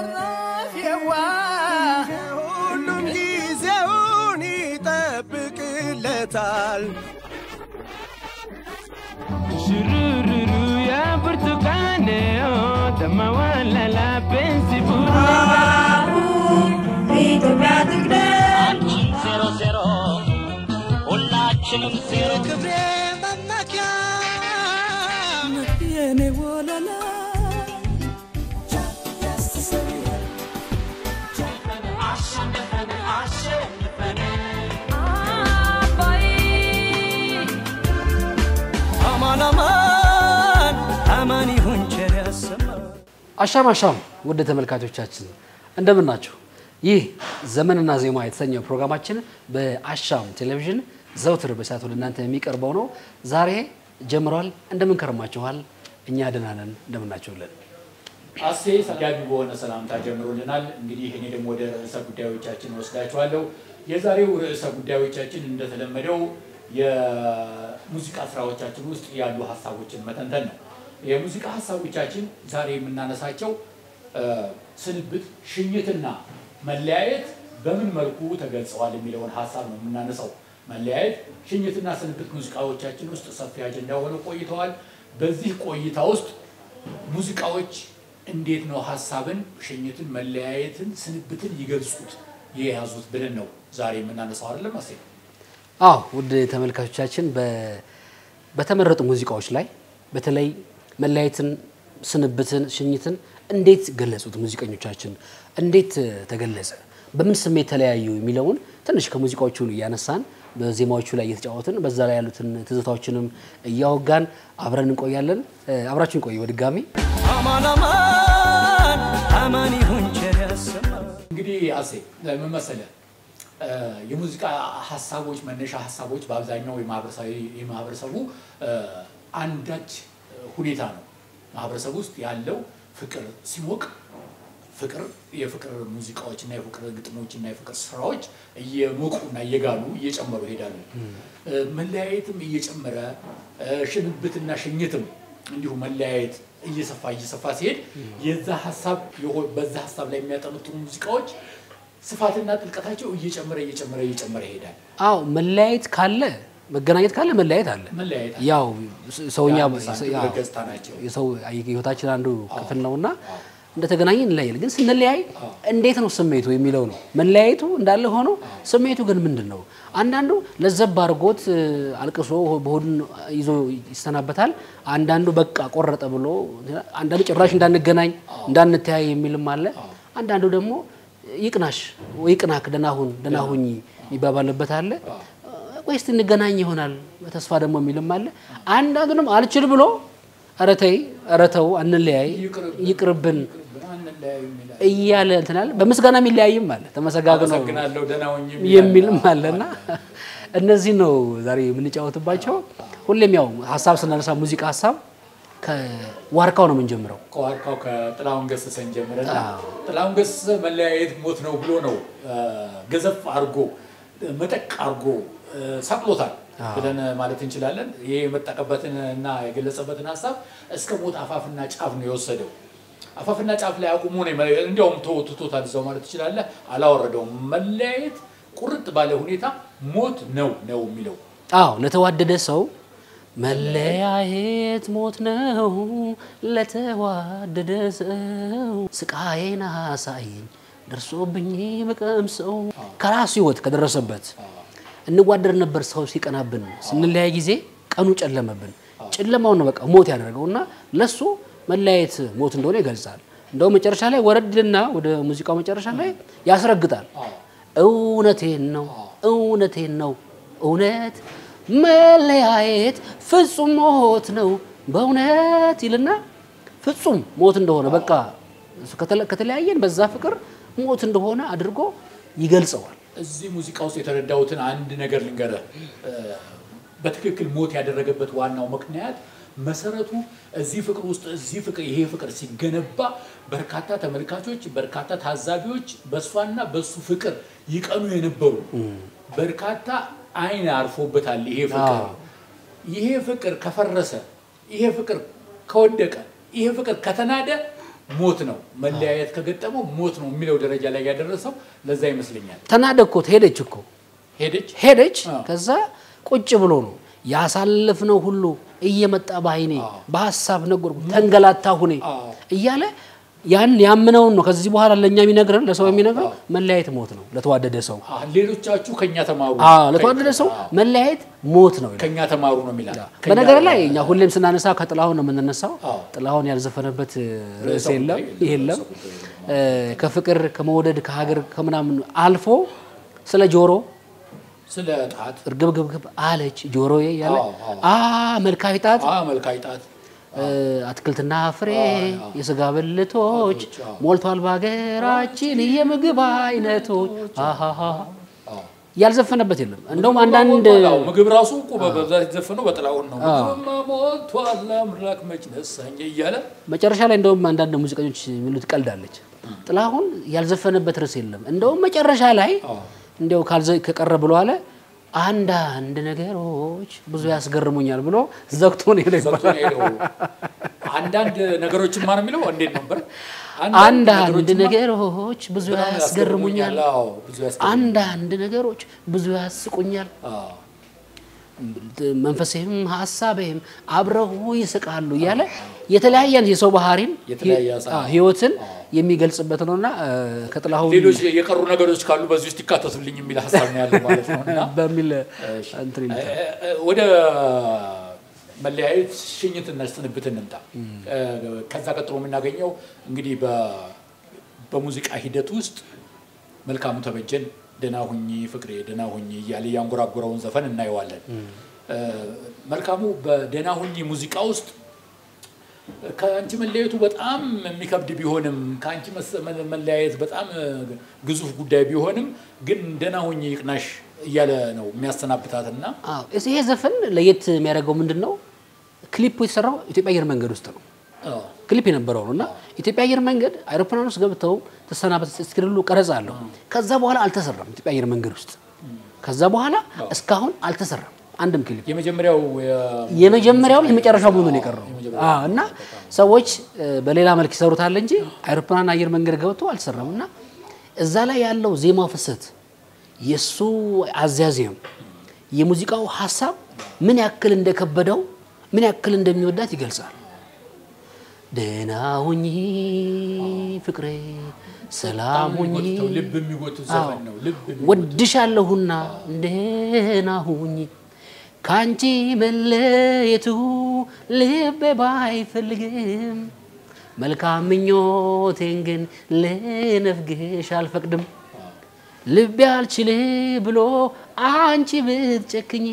ዘራፊዋ ሁሉም ጊዜውን ይጠብቅለታል። Shurururu ya Portugaleo, tamawala la pensibula. ኢትዮጵያ ትቅደም ዜሮ ዜሮ ሁላችንም ዜሮ ክብሬ መመኪያ የኔ ወለላ አማን አማን አማን ይሁን ቸር ያሰማን። አሻም አሻም ውድ ተመልካቾቻችን እንደምን ናችሁ? ይህ ዘመንና ዜማ የተሰኘው ፕሮግራማችን በአሻም ቴሌቪዥን ዘውትር በሰዓት ወደ እናንተ የሚቀርበው ነው። ዛሬ ጀምሯል። እንደምን ከረማችኋል? እኛ ደህና ነን። እንደምን ናችሁልን? አሴ ሰጋቢ በሆነ ሰላምታ ጀምሮልናል። እንግዲህ እኔ ደግሞ ወደ ርዕሰ ጉዳዮቻችን ወስዳችኋለሁ። የዛሬው ርዕሰ ጉዳዮቻችን እንደተለመደው የሙዚቃ ስራዎቻችን ውስጥ ያሉ ሀሳቦችን መተንተን ነው። የሙዚቃ ሀሳቦቻችን ዛሬ የምናነሳቸው እ፣ ስንብት፣ ሽኝትና መለያየት በምን መልኩ ተገልጸዋል የሚለውን ሀሳብ ነው የምናነሳው። መለያየት፣ ሽኝትና ስንብት ሙዚቃዎቻችን ውስጥ ሰፊ አጀንዳ ሆነው ቆይተዋል። በዚህ ቆይታ ውስጥ ሙዚቃዎች እንዴት ነው ሀሳብን፣ ሽኝትን፣ መለያየትን፣ ስንብትን ይገልጹት የያዙት ብለን ነው ዛሬ የምናነሳው አይደለም አሴ? አዎ ውድ ተመልካቾቻችን በ- በተመረጡ ሙዚቃዎች ላይ በተለይ መለያየትን፣ ስንብትን፣ ሽኝትን እንዴት ገለጹት ሙዚቀኞቻችን? እንዴት እ, ተገለጸ? በምን ስሜት ተለያዩ የሚለውን ትንሽ ከሙዚቃዎቹን እያነሳን በዜማዎቹ ላይ እየተጫወትን በዛ ላይ ያሉትን ትዝታዎችንም እያወጋን አብረን እንቆያለን። እ, አብራችን ቆዩ በድጋሚ አማን አማን አማን ይሁን ቸር ያሰማን። እንግዲህ አሴ ምን መሰለህ እ፣ የሙዚቃ ሀሳቦች መነሻ ሀሳቦች በአብዛኛው የማህበረሰቡ- የማህበረሰቡ እ፣ አንዳች ሁኔታ ነው። ማህበረሰቡ ውስጥ ያለው ፍቅር ሲሞቅ ፍቅር የፍቅር ሙዚቃዎች እና የፍቅር ግጥሞች እና የፍቅር ስራዎች እየሞቁና እየጋሉ እየጨመሩ ይሄዳሉ። እ፣ መለያየትም እየጨመረ እ፣ ሽንብትና ሽኝትም እንዲሁ መለያየት እየሰፋ እየሰፋ ሲሄድ የዛ ሀሳብ የሆ- በዛ ሀሳብ ላይ የሚያጠነጥኑ ሙዚቃዎች ስፋትና ጥልቀታቸው እየጨመረ እየጨመረ እየጨመረ ይሄዳል። አዎ መለያየት ካለ መገናኘት ካለ መለያየት አለ። መለያየት ያው ስ- ሰውኛ የአንድ ሳንቲም ያው ሁለት ገጽታ ናቸው። የሰው ህይወታችን አንዱ ክፍል ነውና እንደተገናኘ እንለያል። ግን ስንለያይ እንዴት ነው ስሜቱ የሚለው ነው። መለያየቱ እንዳለ ሆኖ ስሜቱ ግን ምንድን ነው? አንዳንዱ ለዘብ አድርጎት እ፣ አልቅሶ በሆዱን ይዞ ይሰናበታል። አንዳንዱ በቃ ቆረጠ ብሎ፣ አንዳንዱ ጭራሽ እንዳንገናኝ እንዳንተያይ የሚልም አለ። አንዳንዱ ደግሞ ይቅናሽ ወይ ይቅናክ ደህና ሁን ደህና ሁኝ ይባባልበት አለ። ወይ እስቲ እንገናኝ ይሆናል በተስፋ ደግሞ የሚልም አለ። አንዳንዱ ደግሞ አልችል ብሎ ኧረ ተይ ኧረ ተው አንለያይ ይቅርብን አንለያይም ይላል። እያለ እንትናል። በምስጋና የሚለያይም አለ ተመሰጋግነው አመሰግናለሁ ደህና ሁኝ የሚልም አለና እነዚህ ነው ዛሬ የምንጫወትባቸው። ሁሌም ያው ሀሳብ ስናነሳ ሙዚቃ ሀሳብ ከዋርካው ነው የምንጀምረው። ከዋርካው ከጥላሁን ገሰሰን ጀምረና ጥላሁን ገሰሰ መለያየት ሞት ነው ብሎ ነው እ፣ ገዘፍ አድርጎ መጠቅ አድርጎ እ፣ ሰቅሎታል ብለን ማለት እንችላለን። ይሄ የመጠቀበትን እና የገለጸበትን ሀሳብ እስከ ሞት አፋፍና ጫፍ ነው የወሰደው። አፋፍና ጫፍ ላይ አቁሞ ነው የመ- እንዲያውም ተው- ትቶታል እዛው ማለት ትችላለህ። አላወረደውም። መለያየት ቁርጥ ባለ ሁኔታ ሞት ነው ነው የሚለው አዎ ለተዋደደ ሰው መለያየት ሞት ነው። ለተዋደደ ሰው ስቃዬን አሳየኝ ደርሶብኝ በቀምሰው ከራሱ ህይወት ከደረሰበት እንዋደር ነበር ሰው ሲቀናብን ስንለያይ ጊዜ ቀኑ ጨለመብን። ጨለማውን ነው በቃ ሞት ያደረገው እና ለሱ መለያየት ሞት እንደሆነ ይገልጻል። እንደው መጨረሻ ላይ ወረድልና ወደ ሙዚቃው መጨረሻ ላይ ያስረግጣል። እውነቴን ነው እውነቴን ነው እውነት መለያየት ፍጹም ሞት ነው በእውነት ይልና ፍጹም ሞት እንደሆነ በቃ ከተለ- ከተለያየን በዛ ፍቅር ሞት እንደሆነ አድርጎ ይገልጸዋል። እዚህ ሙዚቃ ውስጥ የተረዳሁትን አንድ ነገር ልንገርህ። እ፣ በትክክል ሞት ያደረገበት ዋናው ምክንያት መሰረቱ እዚህ ፍቅር ውስጥ እዚህ ፍቅር ይሄ ፍቅር ሲገነባ በርካታ ተመልካቾች፣ በርካታ ታዛቢዎች በእሷና በሱ ፍቅር ይቀኑ የነበሩ በርካታ አይን አርፎበታል። ይሄ ፍቅር አዎ። ይሄ ፍቅር ከፈረሰ፣ ይሄ ፍቅር ከወደቀ፣ ይሄ ፍቅር ከተናደ ሞት ነው መለያየት ከገጠመው ሞት ነው የሚለው ደረጃ ላይ ያደረሰው ለዛ ይመስለኛል። ተናደኮት ሄደች እኮ ሄደች ሄደች። አዎ። ከዛ ቁጭ ብሎ ነው ያሳለፍነው ሁሉ እየመጣ በአይኔ በሀሳብ ነገርኩ ተንገላታ ሁኔ አዎ። እያለ ያን ያምነውን ነው ከዚህ በኋላ ለእኛ የሚነግረን ለሰው የሚነግረው መለያየት ሞት ነው ለተዋደደ ሰው አ፣ ሌሎቻችሁ ከኛ ተማሩ አዎ ለተዋደደ ሰው መለያየት ሞት ነው ይላል። ከኛ ተማሩ ነው የሚላል። በነገር ላይ እኛ ሁሌም ስናነሳ ከጥላሁን ነው የምንነሳው። አዎ። ጥላሁን ያልዘፈነበት ርዕስ ርዕሰ የለም ጉዳይ የለም። እ፣ ከፍቅር ከመውደድ ከሀገር ከምናምን አልፎ ስለ ጆሮ ስለ ጣት እርግብግብግብ አለች ጆሮዬ ያለ አዎ፣ አዎ። አ መልካዊ ጣት አ መልካይ ጣት እ፣ አትክልትና ፍሬ አዎ። የስጋ ብልቶች አዎ። ሞልቷል በሀገራችን የምግብ አይነቶች አሃሃ አዎ። ያልዘፈነበት የለም። እንደውም አንዳንድ አዎ፣ ምግብ ራሱ እኮ በብዛት የተዘፈነው በጥላሁን ነው። ምግብማ ሞልቷል አምላክ መች ነሳኝ እያለ መጨረሻ ላይ እንደውም አንዳንድ ሙዚቀኞች የሚሉት ቀልዳለች። ጥላሁን ያልዘፈነበት ርዕስ የለም። እንደውም መጨረሻ ላይ አዎ። እንዲያው ካልዘ- ከቀረ ብሎ አለ አንዳንድ ነገሮች ብዙ ያስገርሙኛል ብሎ ዘግቶ ነው የሄደው ዘግቶ ይባላል። ነው የሄደው። አንዳንድ ነገሮችን ማን የሚለው እንዴት ነበር? አንዳንድ ነገሮችማ ነገሮች ብዙ በጣም ያስገርሙኛል፣ አዎ፣ ብዙ ያስገርሙኛል። አንዳንድ ነገሮች ብዙ ያስቁኛል፣ አዎ። መንፈሴም ሀሳቤም አብረው ይስቃሉ እያለ የተለያየ የሰው ባህሪን የተለያየ ሀሳብ። አዎ፣ ህይወትን የሚገልጽበት ነውና እ፣ ከጥላሁን ሌሎች የቀሩ ነገሮች ካሉ በዚህ ውስጥ ይካተቱልኝ የሚል ሀሳብ ነው ያለው ማለት ነው እና በሚል እንትን ይሉታል። እ- እ- ወደ መለያየት ሽኝትና ስንብት እንምጣ። እ፣ ከዛ ቀጥሎ የምናገኘው እንግዲህ በ- በሙዚቃ ሂደት ውስጥ መልካሙ ተበጀን ደህና ሁኚ ፍቅሬ ደህና ሁኚ እያለ ያንጎራጎረውን ዘፈን እናየዋለን። እ፣ መልካሙ በደህና ሁኚ ሙዚቃ ውስጥ ከአንቺ መለያየቱ በጣም የሚከብድ ቢሆንም ከአንቺ መሰ- መ- መለያየት በጣም እ፣ ግዙፍ ጉዳይ ቢሆንም ግን ደህና ሁኚ ይቅናሽ እያለ ነው የሚያሰናብታትና አዎ ይሄ ዘፈን ለየት የሚያደርገው ምንድን ነው? ክሊፑ የተሰራው ኢትዮጵያ አየር መንገድ ውስጥ ነው። አዎ፣ ክሊፕ የነበረው ነው እና ኢትዮጵያ አየር መንገድ አይሮፕላን ውስጥ ገብተው ተሰናበት እስክሪሉ ቀረጻ አለው። ከዛ በኋላ አልተሰራም ኢትዮጵያ አየር መንገድ ውስጥ። ከዛ በኋላ እስካሁን አልተሰራም አንድም ክሊፕ። የመጀመሪያው የ- የመጀመሪያው የመጨረሻው መሆኑን የቀረው አዎ። እና ሰዎች እ፣ በሌላ መልክ ይሰሩታል እንጂ አይሮፕላን አየር መንገድ ገብቶ አልተሰራም። እና እዛ ላይ ያለው ዜማው ፍሰት፣ የእሱ አዛዜም፣ የሙዚቃው ሀሳብ ምን ያክል እንደከበደው ምን ያክል እንደሚወዳት ይገልጻል። ደህና ሁኚ ፍቅሬ፣ ሰላም ሁኚ የሚጎትተው ልብ የሚጎትት ዘፈን ነው። ልብ የሚጎትት ወድሻለሁና ደህና ሁኚ ካንቺ መለየቱ ልቤ ባይፈልግም መልካም ምኞቴን ግን ልነፍግሽ አልፈቅድም። ልቤ አልችል ብሎ አንቺ ብትጨክኝ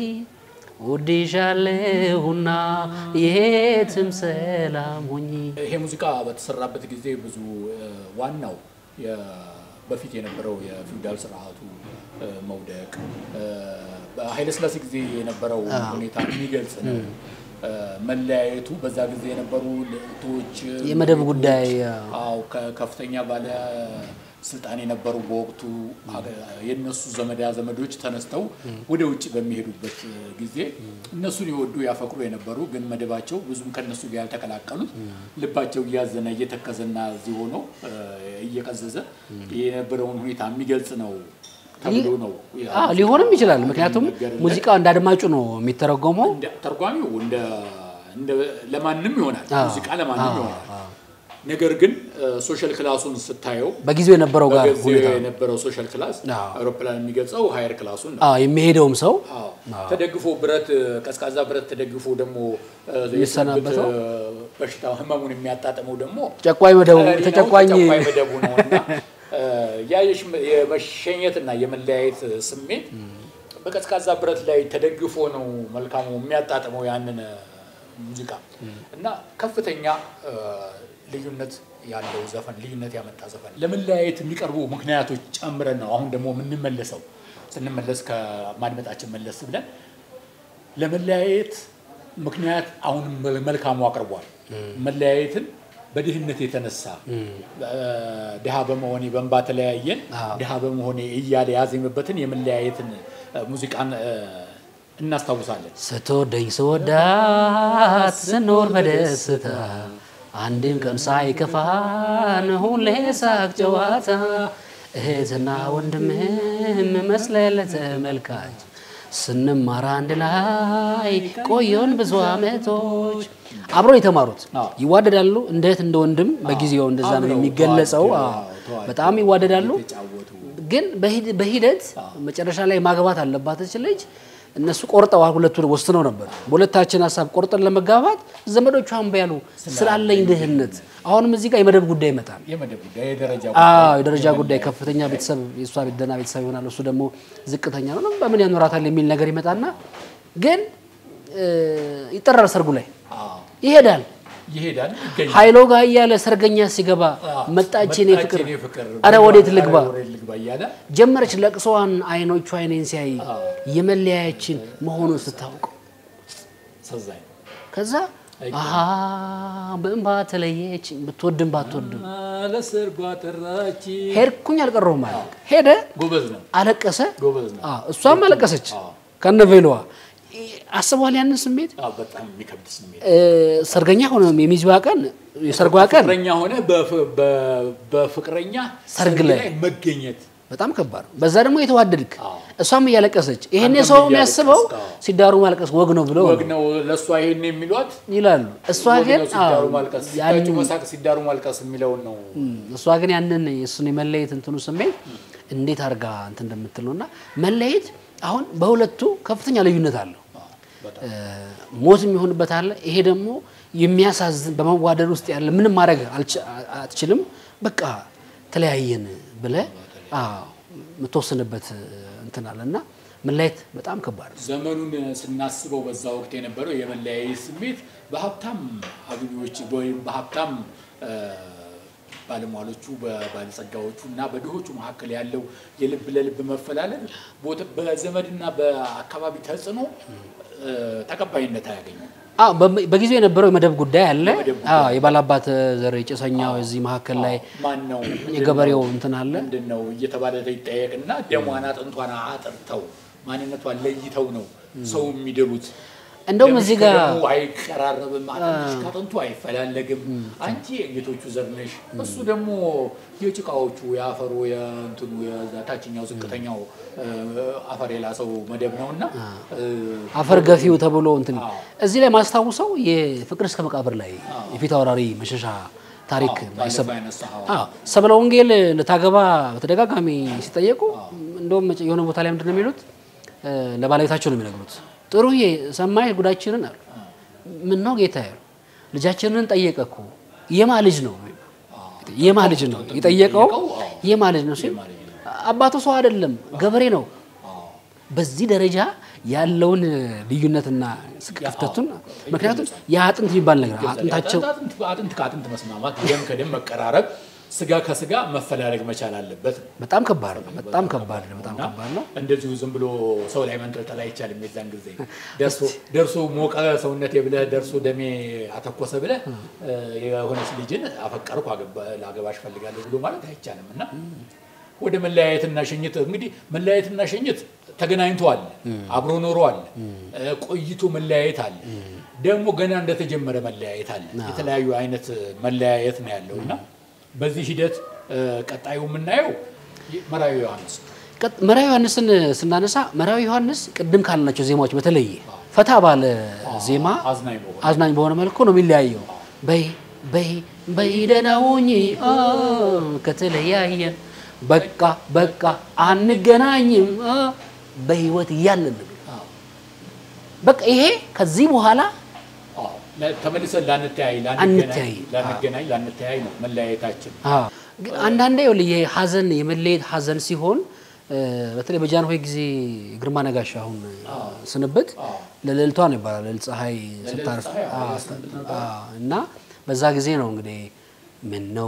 ወድሻለሁና የትም ሰላም ሁኚ። ይሄ ሙዚቃ በተሰራበት ጊዜ ብዙ እ፣ ዋናው የ- በፊት የነበረው የፊውዳል ስርዓቱ እ፣ መውደቅ እ፣ በኃይለስላሴ ጊዜ የነበረው ሁኔታ የሚገልጽ ነው። እ፣ መለያየቱ በዛ ጊዜ የነበሩ ልዕልቶች የመደብ ንጉሶች፣ ጉዳይ፣ አዎ ከ- ከፍተኛ ባለ ስልጣን የነበሩ በወቅቱ አገ- የእነሱ ዘመዳ ዘመዶች ተነስተው ወደ ውጭ በሚሄዱበት ጊዜ እነሱን የወዱ ያፈቅሩ የነበሩ ግን መደባቸው ብዙም ከነሱ ጋር ያልተቀላቀሉት ልባቸው እያዘነ እየተከዘና እዚህ ሆኖ እ፣ እየቀዘዘ የነበረውን ሁኔታ የሚገልጽ ነው ተብሎ ነው አዎ ሊሆንም ይችላል። ምክንያቱም የሚነገርለት። ሙዚቃው እንዳድማጩ ነው የሚተረጎመው። እንደ ተርጓሚው እንደ እንደ ለማንም ይሆናል ሙዚቃ ለማንም ይሆናል። ነገር ግን ሶሻል ክላሱን ስታየው በጊዜው የነበረው ጋር በጊዜው ሁኔታ የነበረው ሶሻል ክላስ አዎ። አውሮፕላን የሚገልጸው ሀየር ክላሱን ነው። አዎ የሚሄደውም ሰው አዎ። ተደግፎ ብረት ቀዝቃዛ ብረት ተደግፎ ደግሞ እ፣ የሚሰናበተው? የስንብት፣ እ፣ በሽታ ህመሙን የሚያጣጥመው ደግሞ ጨቋኝ መደቡ ቀሪ ነው፣ ተጨቋኝ ተጨቋኝ መደቡ ነው እና እ፣ ያ የሽ- የመሸኘትና የመለያየት ስሜት በቀዝቃዛ ብረት ላይ ተደግፎ ነው መልካሙ የሚያጣጥመው ያንን እ፣ ሙዚቃ እና ከፍተኛ እ፣ ልዩነት ያለው ዘፈን ልዩነት ያመጣ ዘፈን ለመለያየት የሚቀርቡ ምክንያቶች ጨምረን ነው አሁን ደግሞ የምንመለሰው ስንመለስ ከማድመጣችን መለስ ብለን ለመለያየት ምክንያት አሁንም መል- መልካሙ አቅርቧል። መለያየትን በድህነት የተነሳ እ፣ ድሃ በመሆኔ በእንባ ተለያየን ድሃ በመሆኔ እያለ ያዜመበትን የመለያየትን እ፣ ሙዚቃን እ፣ እናስታውሳለን። ስትወደኝ ስወዳት ስኖር በደስታ አንድም ቀን ሳይከፋን ሁሌ ሳቅ ጨዋታ እህትና ወንድምህም መስለህ ለተመልካች ስንማር አንድ ላይ ቆየን ብዙ ዓመቶች። አብረው የተማሩት ይዋደዳሉ፣ እንደ እህት እንደ ወንድም በጊዜው እንደዛ ነው አብረው የሚገለጸው። ተዋደው፣ አዎ፣ ተዋደው በጣም ይዋደዳሉ። የተጫወቱ ግን በሂድ- በሂደት መጨረሻ ላይ ማግባት አለባት እች ልጅ። እነሱ ቆርጠዋል፣ ሁለቱ ወስነው ነበር። በሁለታችን ሀሳብ ቆርጠን ለመጋባት ዘመዶቿ እምቢ ያሉ ስላለኝ ድህነት። አሁንም እዚህ ጋር የመደብ ጉዳይ ይመጣል። የመደብ ጉዳይ የደረጃ አዎ የደረጃ ጉዳይ ከፍተኛ ቤተሰብ የእሷ ቤት ደህና ቤተሰብ ይሆናል፣ እሱ ደግሞ ዝቅተኛ ነው። በምን ያኖራታል የሚል ነገር ይመጣና ግን እ፣ ይጠራል። ሰርጉ ላይ አዎ፣ ይሄዳል። ይሄዳል ይገኛል። ኃይሎ ጋር እያለ ሰርገኛ ሲገባ መጣች የኔ ፍቅር፣ የኔ ፍቅር፣ አረ ወዴት ልግባ አረ ወዴት ልግባ እያለ ጀመረች ለቅሶዋን። አይኖቿ አይኔን ሲያይ የመለያያችን መሆኑን ስታውቅ ሰዛኝ ከዛ አሀ በእንባ ተለየች። ብትወድም ባትወድም ለሰርጓ ጠራች። ሄድኩኝ አልቀረሁም ማለት ሄደ፣ ጎበዝ ነው አለቀሰ። ጎበዝ ነው። አዎ፣ እሷም አለቀሰች ከነ ቬሎዋ። አስበዋል ያንን ስሜት አዎ፣ በጣም የሚከብድ ስሜት እ፣ ሰርገኛ ሆነ የሚዜዋ ቀን የሰርጓ ቀን ፍቅረኛ ሆነ በፍ- በ- በፍቅረኛ ሰርግ ላይ መገኘት በጣም ከባድ ነው። በዛ ደግሞ የተዋደድክ አዎ። እሷም እያለቀሰች ይሄኔ አንተም ሰው እያለቀስክ፣ የሚያስበው አዎ። ሲዳሩ ማልቀስ ወግ ነው ብለው ወግ ነው ለእሷ ይሄን የሚሏት ይላሉ። እሷ ወግ ግን ነው ሲዳሩ አዎ፣ ማልቀስ ያንን- ሲጋጩ መሳቅ ሲዳሩ ማልቀስ የሚለውን ነው እሷ ግን ያንን የእሱን የመለየት እንትኑ ስሜት እንዴት አድርጋ እንትን እንደምትል ነው እና መለየት አሁን በሁለቱ ከፍተኛ ልዩነት አለው። እ፣ ሞት የሚሆንበት አለ። ይሄ ደግሞ የሚያሳዝን በመዋደድ ውስጥ ያለ ምንም ማድረግ አልች- አትችልም። በቃ ተለያየን ብለህ አዎ፣ የምትወስንበት እንትን አለ እና መለየት በጣም ከባድ ነው። ዘመኑን ስናስበው በዛ ወቅት የነበረው የመለያየት ስሜት በሀብታም አግቢዎች ወይም በሀብታም እ፣ ባለሟሎቹ በባለጸጋዎቹ እና በድሆቹ መካከል ያለው የልብ ለልብ መፈላለግ ቦት- በዘመድና በአካባቢ ተጽዕኖ እ፣ ተቀባይነት አያገኝም። አዎ በ- በጊዜው የነበረው የመደብ ጉዳይ አለ። የመደብ ጉዳይ አዎ የባላባት ዘር የጭሰኛው እዚህ መካከል ላይ ማን ነው የገበሬው እንትን አለ። ምንድን ነው እየተባለ ይጠየቅና ደሟን አጥንቷን አጥርተው ማንነቷን ለይተው ነው ሰው የሚድሩት። እንደውም ደምሽ እዚህ ጋር ከደሙ አይቀራረብም፣ አጥንትሽ ከአጥንቱ አይፈላለግም። አንቺ የጌቶቹ ዘር ነሽ፣ እሱ ደግሞ የጭቃዎቹ የአፈሩ የእንትኑ የዛ ታችኛው ዝቅተኛው እ፣ አፈር የላሰው መደብ ነው እና አፈር ገፊው ተብሎ እንትን አዎ። እዚህ ላይ ማስታውሰው የፍቅር እስከ መቃብር ላይ የፊት አውራሪ መሸሻ ታሪክ ባለፈው ያነሳኸው አዎ ሰብለ ወንጌል ልታገባ በተደጋጋሚ ሲጠየቁ እንደውም መጨ- የሆነ ቦታ ላይ ምንድን ነው የሚሉት እ፣ ለባለቤታቸው ነው የሚነግሩት። ጥሩዬ ሰማይ ጉዳችንን አሉ። ምን ነው ጌታ ያሉ ልጃችንን ጠየቀ እኮ የማ ልጅ ነው የማ ልጅ ነው የጠየቀው የማ ልጅ ነው ሲል አባቱ ሰው አይደለም ገበሬ ነው። በዚህ ደረጃ ያለውን ልዩነትና ክፍተቱን ምክንያቱም የአጥንት የሚባል ነገር አጥንታቸው አጥንት አጥንት ከአጥንት መስማማት፣ ደም ከደም መቀራረብ፣ ስጋ ከስጋ መፈላለግ መቻል አለበት። በጣም ከባድ ነው። በጣም ከባድ ነው። በጣም ከባድ ነው። እንደዚሁ ዝም ብሎ ሰው ላይ መንጠልጠል አይቻልም። የዛን ጊዜ ደርሶ ደርሶ ሞቀ ሰውነቴ ብለህ ደርሶ ደሜ አተኮሰ ብለህ እ፣ የሆነች ልጅን አፈቀርኩ አገባ- ላገባሽ ፈልጋለሁ ብሎ ማለት አይቻልም እና ወደ መለያየትና ሽኝት እንግዲህ መለያየትና ሽኝት ተገናኝተዋል፣ አብሮ ኖረዋል፣ እ፣ ቆይቶ መለያየት አለ፣ ደግሞ ገና እንደተጀመረ መለያየት አለ። የተለያዩ አይነት መለያየት ነው ያለው እና በዚህ ሂደት እ፣ ቀጣዩ የምናየው መራዊ ዮሐንስ ነው። ቀጥ- መራዊ ዮሐንስን ስናነሳ መራዊ ዮሐንስ ቅድም ካልናቸው ዜማዎች በተለየ ፈታ ባለ ዜማ አዝናኝ በሆነ አዝናኝ በሆነ መልኩ ነው የሚለያየው። በይ በይ በይ ደህና ሁኚ አ፣ ከተለያየን በቃ በቃ አንገናኝም አ፣ በህይወት እያለን ነው። በቃ ይሄ ከዚህ በኋላ አዎ፣ ለ- ተመልሰን ላንተያይ አንተያይ። ላንገናኝ ላንተያይ ነው መለያየታችን። አ፣ ግን አንዳንዴ ይኸውልህ የሀዘን የመለየት ሀዘን ሲሆን እ፣ በተለይ በጃንሆይ ጊዜ ግርማ ነጋሽ አሁን ስንብት ለልዕልቷ ነው ይባላል። ልዕልት ፀሐይ ስታርፍ ፀሐይ፣ አዎ፣ አ፣ አ፣ እና በዛ ጊዜ ነው እንግዲህ ምነው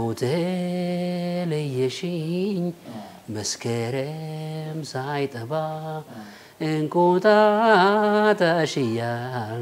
ተለየሽኝ መስከረም ሳይጠባ እንቁጣጣሽ እያልን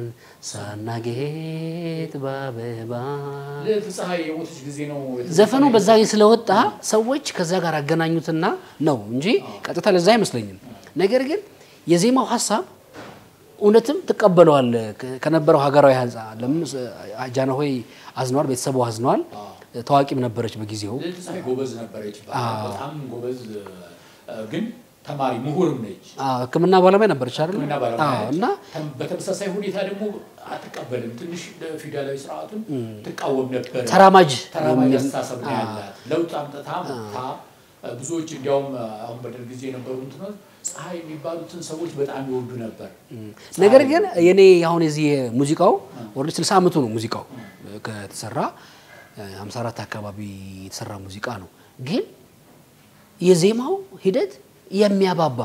ሳናጌጥ በአበባ ልዕልት ፀሐይ የሞተች ጊዜ ነው ዘፈኑ በዛ ጊዜ ስለወጣ ሰዎች ከዛ ጋር አገናኙትና ነው እንጂ ቀጥታ ለዛ አይመስለኝም። ነገር ግን የዜማው ሀሳብ እውነትም ትቀበለዋል ከ- ከነበረው ሀገራዊ አንጻ ለምን ስ- ጃንሆይ አዝነዋል፣ ቤተሰቡ አዝነዋል። ታዋቂም ነበረች በጊዜው። ልዕልት ፀሐይ ጎበዝ ነበረች ይባላል። በጣም ጎበዝ እ፣ ግን ተማሪ ምሁርም ነች። አዎ፣ ሕክምና ባለሙያ ነበረች አይደል? ሕክምና ባለሙያ አዎ፣ ነች። እና ተም- በተመሳሳይ ሁኔታ ደግሞ አትቀበልም። ትንሽ ፊውዳላዊ ስርዓቱን ትቃወም ነበር። ተራማጅ ተራማጅ የሚል- አስተሳሰብ ነው ያላት። ለውጥ አምጥታ መጥታ ብዙዎች እንዲያውም አሁን በደርግ ጊዜ የነበሩ እንትኖች ፀሐይ የሚባሉትን ሰዎች በጣም ይወዱ ነበር። ነገር ግን የኔ አሁን የዚህ ሙዚቃው ወደ 60 ዓመቱ ነው ሙዚቃው ከተሰራ 54 አካባቢ የተሰራ ሙዚቃ ነው። ግን የዜማው ሂደት የሚያባባ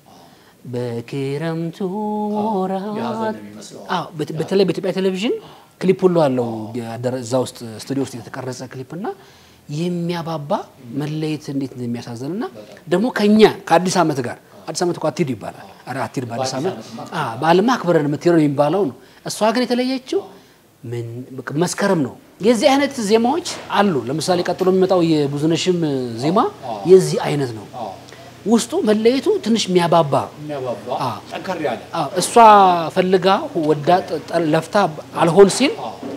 በክረምቱ የሀዘን ወራት ነው የሚመስለው። አዎ፣ በት- በተለይ በኢትዮጵያ ቴሌቪዥን ክሊፕ ሁሉ አለው ያደረ- እዛ ውስጥ ስቱዲዮ ውስጥ የተቀረጸ ክሊፕ እና የሚያባባ መለየት እንዴት እንደሚያሳዝን እና ደግሞ ከኛ ከአዲስ ዓመት ጋር አዲስ ዓመት እኮ አትሂዱ ይባላል። ኧረ አትሂድ በአዲስ ዓመት አዎ፣ በዓልማ አክብረን የምትሄደው ነው የሚባለው ነው። እሷ ግን የተለየችው ምን በቃ መስከረም ነው። የዚህ አይነት ዜማዎች አሉ። ለምሳሌ ቀጥሎ የሚመጣው የብዙነሽም ዜማ የዚህ አይነት ነው። ውስጡ መለየቱ ትንሽ የሚያባባ የሚያባባ ጠንከር ያለ አዎ፣ እሷ ፈልጋ ወዳ ጠ- ጠ- ለፍታ አልሆን ሲል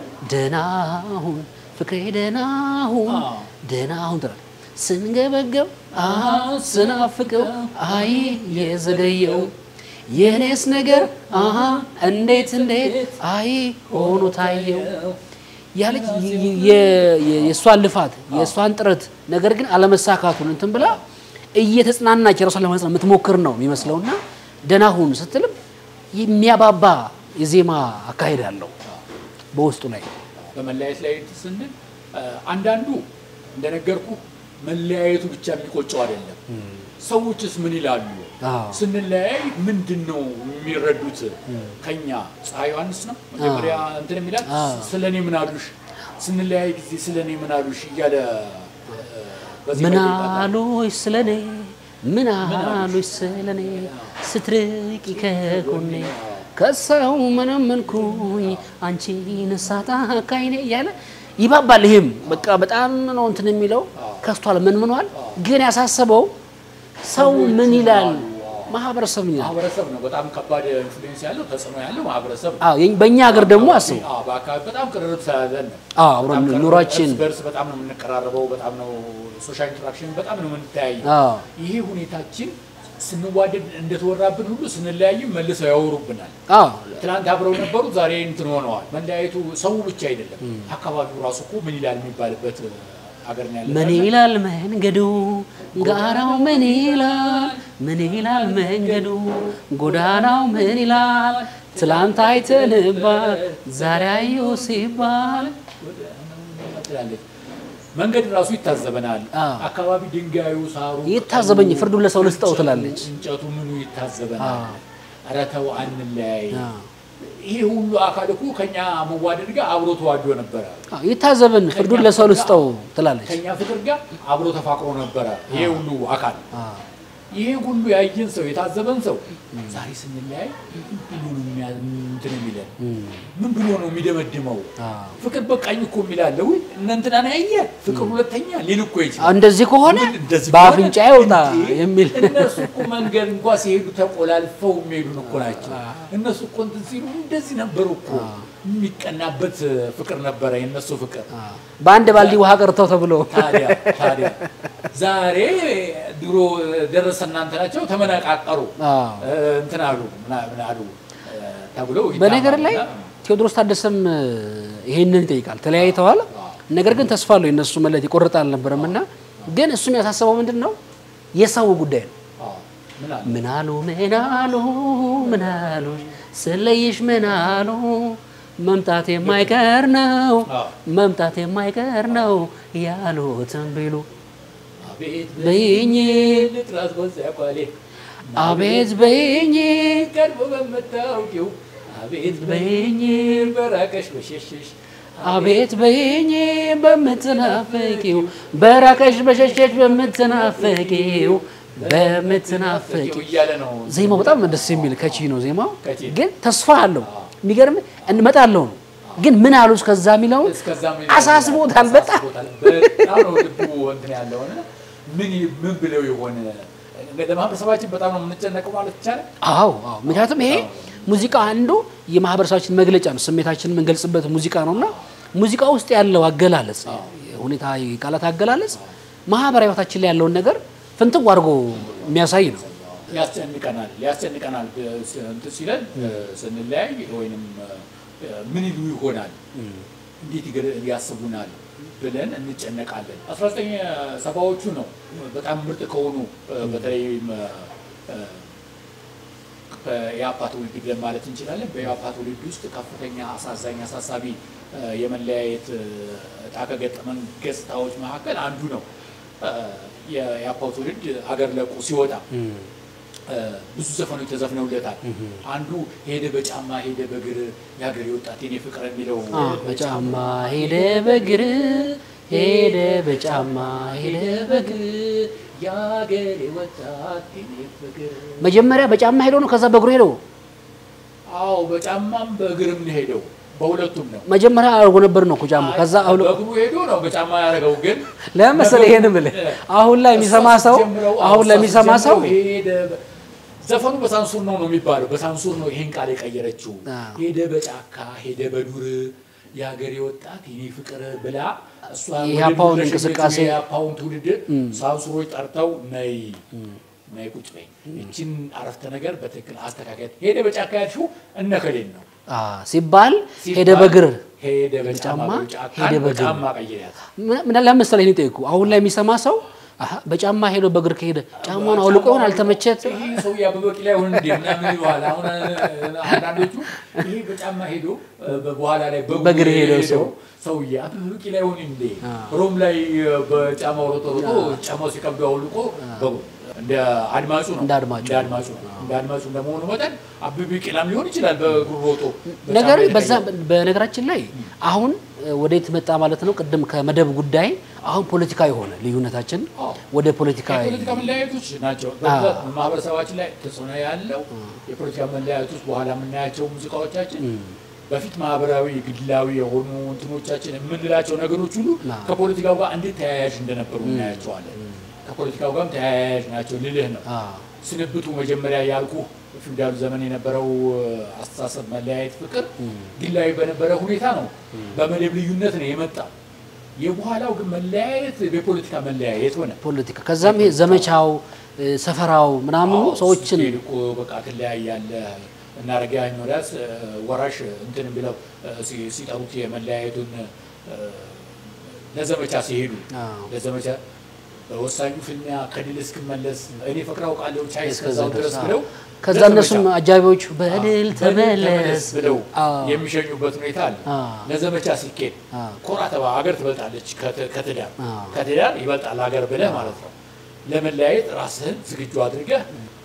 ደናሁን ፍቅሬ ደናሁን ደናሁን ትላለች። ስንገበገብ አሃ ስናፍቀው አይ የዘገየው የኔስ ነገር አሃ እንዴት እንዴት አይ ሆኖ ታየው ያለች የ- የ- የ- የእሷን ልፋት የእሷን ጥረት ነገር ግን አለመሳካቱን እንትን ብላ እየተጽናናች የራሷን ለማጽናት የምትሞክር ነው የሚመስለውና ደናሁን ስትልም የሚያባባ የዜማ አካሄድ አለው በውስጡ ላይ በመለያየት ላይ ስንል እ፣ አንዳንዱ እንደነገርኩ መለያየቱ ብቻ የሚቆጨው አይደለም። ሰዎችስ ምን ይላሉ? አዎ። ስንለያይ ምንድን ነው የሚረዱት? ከኛ ፀሐይ ዮሐንስ ነው መጀመሪያ እንትን የሚላት ስለ እኔ ምን አሉሽ፣ ስንለያይ ጊዜ ስለ እኔ ምን አሉሽ እያለ እ፣ በዚህ ምን መልክ ይጠራል። አሉሽ ስለኔ ምን አሉሽ ስለኔ ስትርቂ ከጎኔ ከሰው መነመንኩኝ አንቺን ሳጣ ካይኔ እያለ ይባባል። ይህም በቃ በጣም ነው እንትን የሚለው ከስቷል፣ መንምኗል። ግን ያሳሰበው ሰው ምን ይላል፣ ማህበረሰብ ምን ይላል። ማህበረሰብ ነው በጣም ከባድ ኢንፍሉዌንስ ያለው ተጽዕኖ ያለው ማህበረሰብ ነው። አዎ የኝ- በእኛ ሀገር ደግሞ አስቡ አዎ፣ በአካባቢ በጣም ቅርርብ ስላለን ነው። አዎ አብረን በጣም ቅርርብ፣ ኑሯችን እርስ በርስ በጣም ነው የምንቀራረበው። በጣም ነው ሶሻል ኢንተራክሽን በጣም ነው የምንተያየው። አዎ ይሄ ሁኔታችን ስንዋደድ እንደተወራብን ሁሉ ስንለያይም መልሰው ያወሩብናል። አዎ ትናንት አብረው ነበሩ፣ ዛሬ እንትን ሆነዋል። መለያየቱ ሰው ብቻ አይደለም፣ አካባቢው ራሱ እኮ ምን ይላል የሚባልበት ሀገር ነው ያለ ምን ይላል መንገዱ ጋራው ምን ይላል ምን ይላል መንገዱ ጎዳናው ምን ይላል ትላንት አይተንባል ዛሬ አዩ ሲባል ትላለች። መንገድ ራሱ ይታዘበናል። አዎ። አካባቢ ድንጋዩ፣ ሳሩ ይታዘበኝ ፍርዱን ለሰው ልስጠው ትላለች። እንጨቱ ምኑ ይታዘበናል። አዎ። ኧረ ተው አንለያይ። አዎ። ይሄ ሁሉ አካል እኮ ከኛ መዋደድ ጋር አብሮ ተዋዶ ነበረ። አዎ፣ ይታዘብን ፍርዱን ለሰው ልስጠው ትላለች። ከኛ ፍቅር ጋር አብሮ ተፋቅሮ ነበረ። ይሄ ሁሉ አካል አዎ። ይሄ ሁሉ ያየን ሰው የታዘበን ሰው ዛሬ ስንለያይ ምን ብሎ ነው የሚያ- እንትን የሚለን? ምን ብሎ ነው የሚደመድመው? አዎ። ፍቅር በቃኝ እኮ የሚላለ ውይ እነ እንትናን ያየ ፍቅር ሁለተኛ ሊል እኮ ይችላል። እንደዚህ ከሆነ እንደዚህ በአፍንጫ ከሆነ ይውጣ እንዴ! የሚል እነሱ እኮ መንገድ እንኳ ሲሄዱ ተቆላልፈው የሚሄዱን እኮ ናቸው። እነሱ እኮ እንትን ሲሉ እንደዚህ ነበሩ እኮ የሚቀናበት ፍቅር ነበረ የእነሱ ፍቅር። በአንድ ባልዲ ውሃ ቀርተው ተብሎ ታዲያ ታዲያ ዛሬ ድሮ ደረሰ እናንተ ናቸው ተመነቃቀሩ አዎ። እ፣ እንትን አሉ ምና- ምን አሉ እ፣ ተብለው በነገር ላይ ይታማሉና ቴዎድሮስ ታደሰም እ፣ ይሄንን ይጠይቃል። ተለያይተዋል። ነገር ግን ተስፋ አለው የነሱ መለየት ይቆርጥ አልነበረም እና ግን እሱም ያሳሰበው ምንድን ነው የሰው ጉዳይ ነው። አዎ፣ ምን አሉ ምን አሉ ምን አሉ ምን አሉ ስለይሽ ምን አሉ መምጣት የማይቀር ነው አዎ። መምጣት የማይቀር ነው ያሉትን ቢሉ አቤት በይኝ ልጥራት በዚያ ቋሌ አቤት በይኝ ቀድሞ በምታውቂው አቤት በይኝ በራቀሽ በሸሸሽ አቤት በይኝ በምትናፍቂው በራቀሽ በሸሸሽ በምትናፍቂው በምትናፍቂው እያለ ነው ዜማው በጣም ደስ የሚል ከቺ ነው ዜማው፣ ከቺ። ግን ተስፋ አለው። የሚገርም እንመጣለው ነው ግን ምን አሉ እስከዛ የሚለውን እስከዛም አሳስቦታል በጣም አሳስቦታል። በጣም ነው ልቡ እንትን ያለውን ምን ምን ብለው የሆነ ለማህበረሰባችን በጣም ነው የምንጨነቀው ማለት ይቻላል። አዎ አዎ። ምክንያቱም ይሄ ሙዚቃ አንዱ የማህበረሰባችን መግለጫ ነው። ስሜታችንን የምንገልጽበት ሙዚቃ ነው እና ሙዚቃ ውስጥ ያለው አገላለጽ ሁኔታ የቃላት አገላለጽ ማህበራዊ ህይወታችን ላይ ያለውን ነገር ፍንትው አድርጎ የሚያሳይ ነው። ያስጨንቀናል ያስጨንቀናል እንትን ሲለን ስንለያይ ወይንም ምን ይሉ ይሆናል እንዴት ይገ- ያስቡናል ብለን እንጨነቃለን። አስራ ዘጠኝ ሰባዎቹ ነው በጣም ምርጥ ከሆኑ በተለይም የአፓ ትውልድ ብለን ማለት እንችላለን። የአፓ ትውልድ ውስጥ ከፍተኛ አሳዛኝ አሳሳቢ የመለያየት እጣ ከገጠመን ገጽታዎች መካከል አንዱ ነው። የአፓው ትውልድ አገር ለቆ ሲወጣ ብዙ ዘፈኖች ተዘፍነውለታል። አንዱ ሄደ በጫማ ሄደ በእግር የሀገሬ ወጣት የኔ ፍቅር የሚለው አ፣ በጫማ ሄደ በእግር ሄደ በጫማ ሄደ በእግር የሀገሬ ወጣት የኔ ፍቅር መጀመሪያ በጫማ ሄዶ ነው፣ ከዛ በእግሩ ሄዶ አዎ በጫማም በእግርም ነው ሄደው በሁለቱም ነው። መጀመሪያ አድርጎ ነበር ነው እኮ ጫማ። ከዛ አሁን በእግሩ ሄዶ ነው በጫማ ያደረገው። ግን ለምን መሰለህ ይሄን የምልህ አሁን ላይ የሚሰማ ሰው አሁን ላይ የሚሰማ ሰው ሄደ ዘፈኑ በሳንሱር ነው ነው የሚባለው። በሳንሱር ነው ይሄን ቃል የቀየረችው። አዎ። ሄደ በጫካ ሄደ በዱር የሀገሬ ወጣት የኔ ፍቅር ብላ እሷ የኢህአፓውን እንቅስቃሴ የኢህአፓውን ትውልድ ሳንሱሮች ጠርተው ነይ ነይ ቁጭ በይ ይችን አረፍተ ነገር በትክክል አስተካከል። ሄደ በጫካ ያልሽው እነከሌን ነው አ፣ ሲባል ሄደ ሲባል በእግር ሄደ በጫማ በጫማ ጫካን ሄደ በእግር በጫማ ቀይሪያት። ምን ምን ለምን መሰለህ ይሄን ጠይቁ። አሁን ላይ የሚሰማ ሰው አሀ በጫማ ሄዶ በእግር ከሄደ ጫማውን አውልቆ ይሆን አልተመቸት ይሄ ሰው አበበ ቢቂላ ይሆን እንዴ ምናምን ይለዋል። አሁን አንዳንዶቹ ይሄ በጫማ ሄዶ በኋላ ላይ በእግር ሄደው ሰው ሰውዬ አበበ ቢቂላ ይሆን እንዴ ሮም ላይ በጫማው ሮጦ ሮጦ ጫማው ሲከብደው አውልቆ በእግሩ እንደ አድማጩ ነው እንደ አድማጩ እንደ አድማጩ ነው። እንደ አድማጩ እንደመሆኑ መጠን አበበ ቢቂላም ሊሆን ይችላል በእግሩ ሮጦ በጫማ ነገር በዛ የተቀየረ። በነገራችን ላይ አሁን ወዴት መጣ ማለት ነው። ቅድም ከመደብ ጉዳይ አሁን ፖለቲካ የሆነ ልዩነታችን አዎ። ወደ ፖለቲካ የፖለቲካ መለያየቶች ናቸው። በብዛት ማህበረሰባችን ላይ ተጽዕኖ ያለው የፖለቲካ መለያየቶች በኋላ የምናያቸው ሙዚቃዎቻችን በፊት ማህበራዊ ግላዊ የሆኑ እንትኖቻችን የምንላቸው ነገሮች ሁሉ አዎ። ከፖለቲካው ጋር እንዴት ተያያዥ እንደነበሩ እናያቸዋለን። ከፖለቲካው ጋርም ተያያዥ ናቸው ልልህ ነው። አ፣ ስንብቱ መጀመሪያ ያልኩ ፊውዳሉ ዘመን የነበረው አስተሳሰብ መለያየት ፍቅር ግላዊ በነበረ ሁኔታ ነው። በመደብ ልዩነት ነው የመጣው። የበኋላው ግን መለያየት የፖለቲካ መለያየት ሆነ። ፖለቲካ ከዛም ይሄ ዘመቻው እ፣ ሰፈራው ምናምኑ አዎ፣ ሰዎችን ስትሄድ እኮ በቃ ትለያያለህ። እና ረጋኝ ወዳስ ወራሽ እንትን ብለው እ፣ ሲ- ሲጠሩት የመለያየቱን እ፣ ለዘመቻ ሲሄዱ አዎ። ለዘመቻ በወሳኙ ፍልሚያ ከድል እስክመለስ እኔ ፍቅር አውቃለሁ ቻይ እስከዛው እስከዛው ድረስ ድረስ፣ ብለው ከዛ ለዘመቻ እነሱም አጃቢዎቹ በድል በድል ተመለስ ብለው አዎ። የሚሸኙበት ሁኔታ አለ። አዎ። ለዘመቻ ሲኬድ አዎ። ኮራ ተባ ሀገር ትበልጣለች ከት- ከትዳር አዎ። ከትዳር ይበልጣል ሀገር ብለህ ማለት ነው። ለመለያየት ራስህን ዝግጁ አድርገህ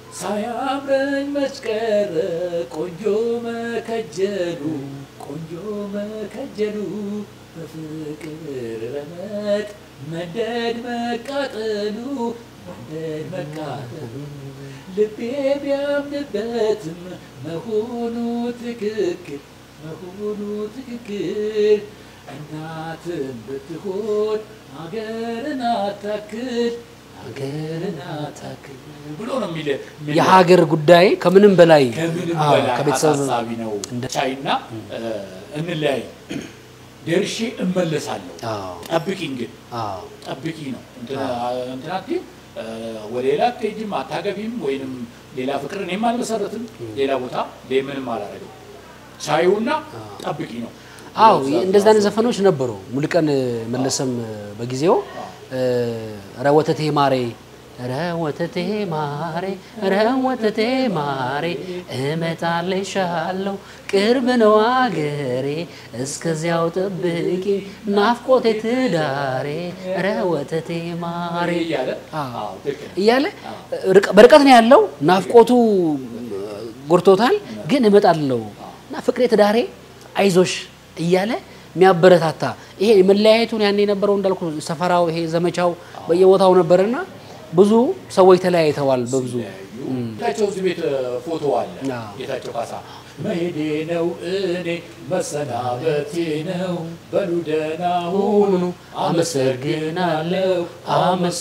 ሳያምረኝ መስቀረ ቆንጆ መከጀሉ ቆንጆ መከጀሉ በፍቅር ረመጥ መንደድ መቃጠሉ መንደድ መቃጠሉ ልቤ ቢያምንበትም መሆኑ ትክክል መሆኑ ትክክል እናትም ብትሆን አገርን አታክል አገርን አታክል ብሎ ነው የሚል የሚል- የሀገር ጉዳይ ከምንም በላይ ከምንም አዎ፣ በላይ ከቤተሰብ አሳሳቢ ነው። ቻይና እንለያይ ደርሼ እመለሳለሁ አዎ፣ ጠብቂኝ ግን አዎ፣ ጠብቂ ነው እንትና አትይም እ፣ ወደ ሌላ አትሄጂም አታገቢም ወይንም ሌላ ፍቅር እኔም አልመሰረትም ሌላ ቦታ ምንም አላረግም ቻዩና ጠብቂ ነው አዎ እንደዚህ አይነት ዘፈኖች ነበሩ። ሙሉቀን መለሰም በጊዜው ረ ወተቴ ማሬ ረ ወተቴ ማሬ ረ ወተቴ ማሬ እመጣልሻለሁ ቅርብ ነው አገሬ እስከዚያው ጠብቂ ናፍቆቴ ትዳሬ ረ ወተቴ ማሬ እያለ አዎ። አዎ፣ ትክክል ነው። እያለ ርቀ- በርቀት ነው ያለው። ናፍቆቱ ጎርቶታል፣ ግን እመጣለሁ እና ፍቅሬ ትዳሬ አይዞሽ እያለ የሚያበረታታ ይሄ መለያየቱን ያኔ የነበረው እንዳልኩ ሰፈራው ይሄ ዘመቻው በየቦታው ነበርና ብዙ ሰዎች ተለያይተዋል። በብዙ ጌታቸው እዚህ ቤት ፎቶ አለ። አዎ። ጌታቸው ካሳ መሄዴ ነው እኔ መሰናበቴ ነው በሉ ደህና ሁኑ አመሰግናለሁ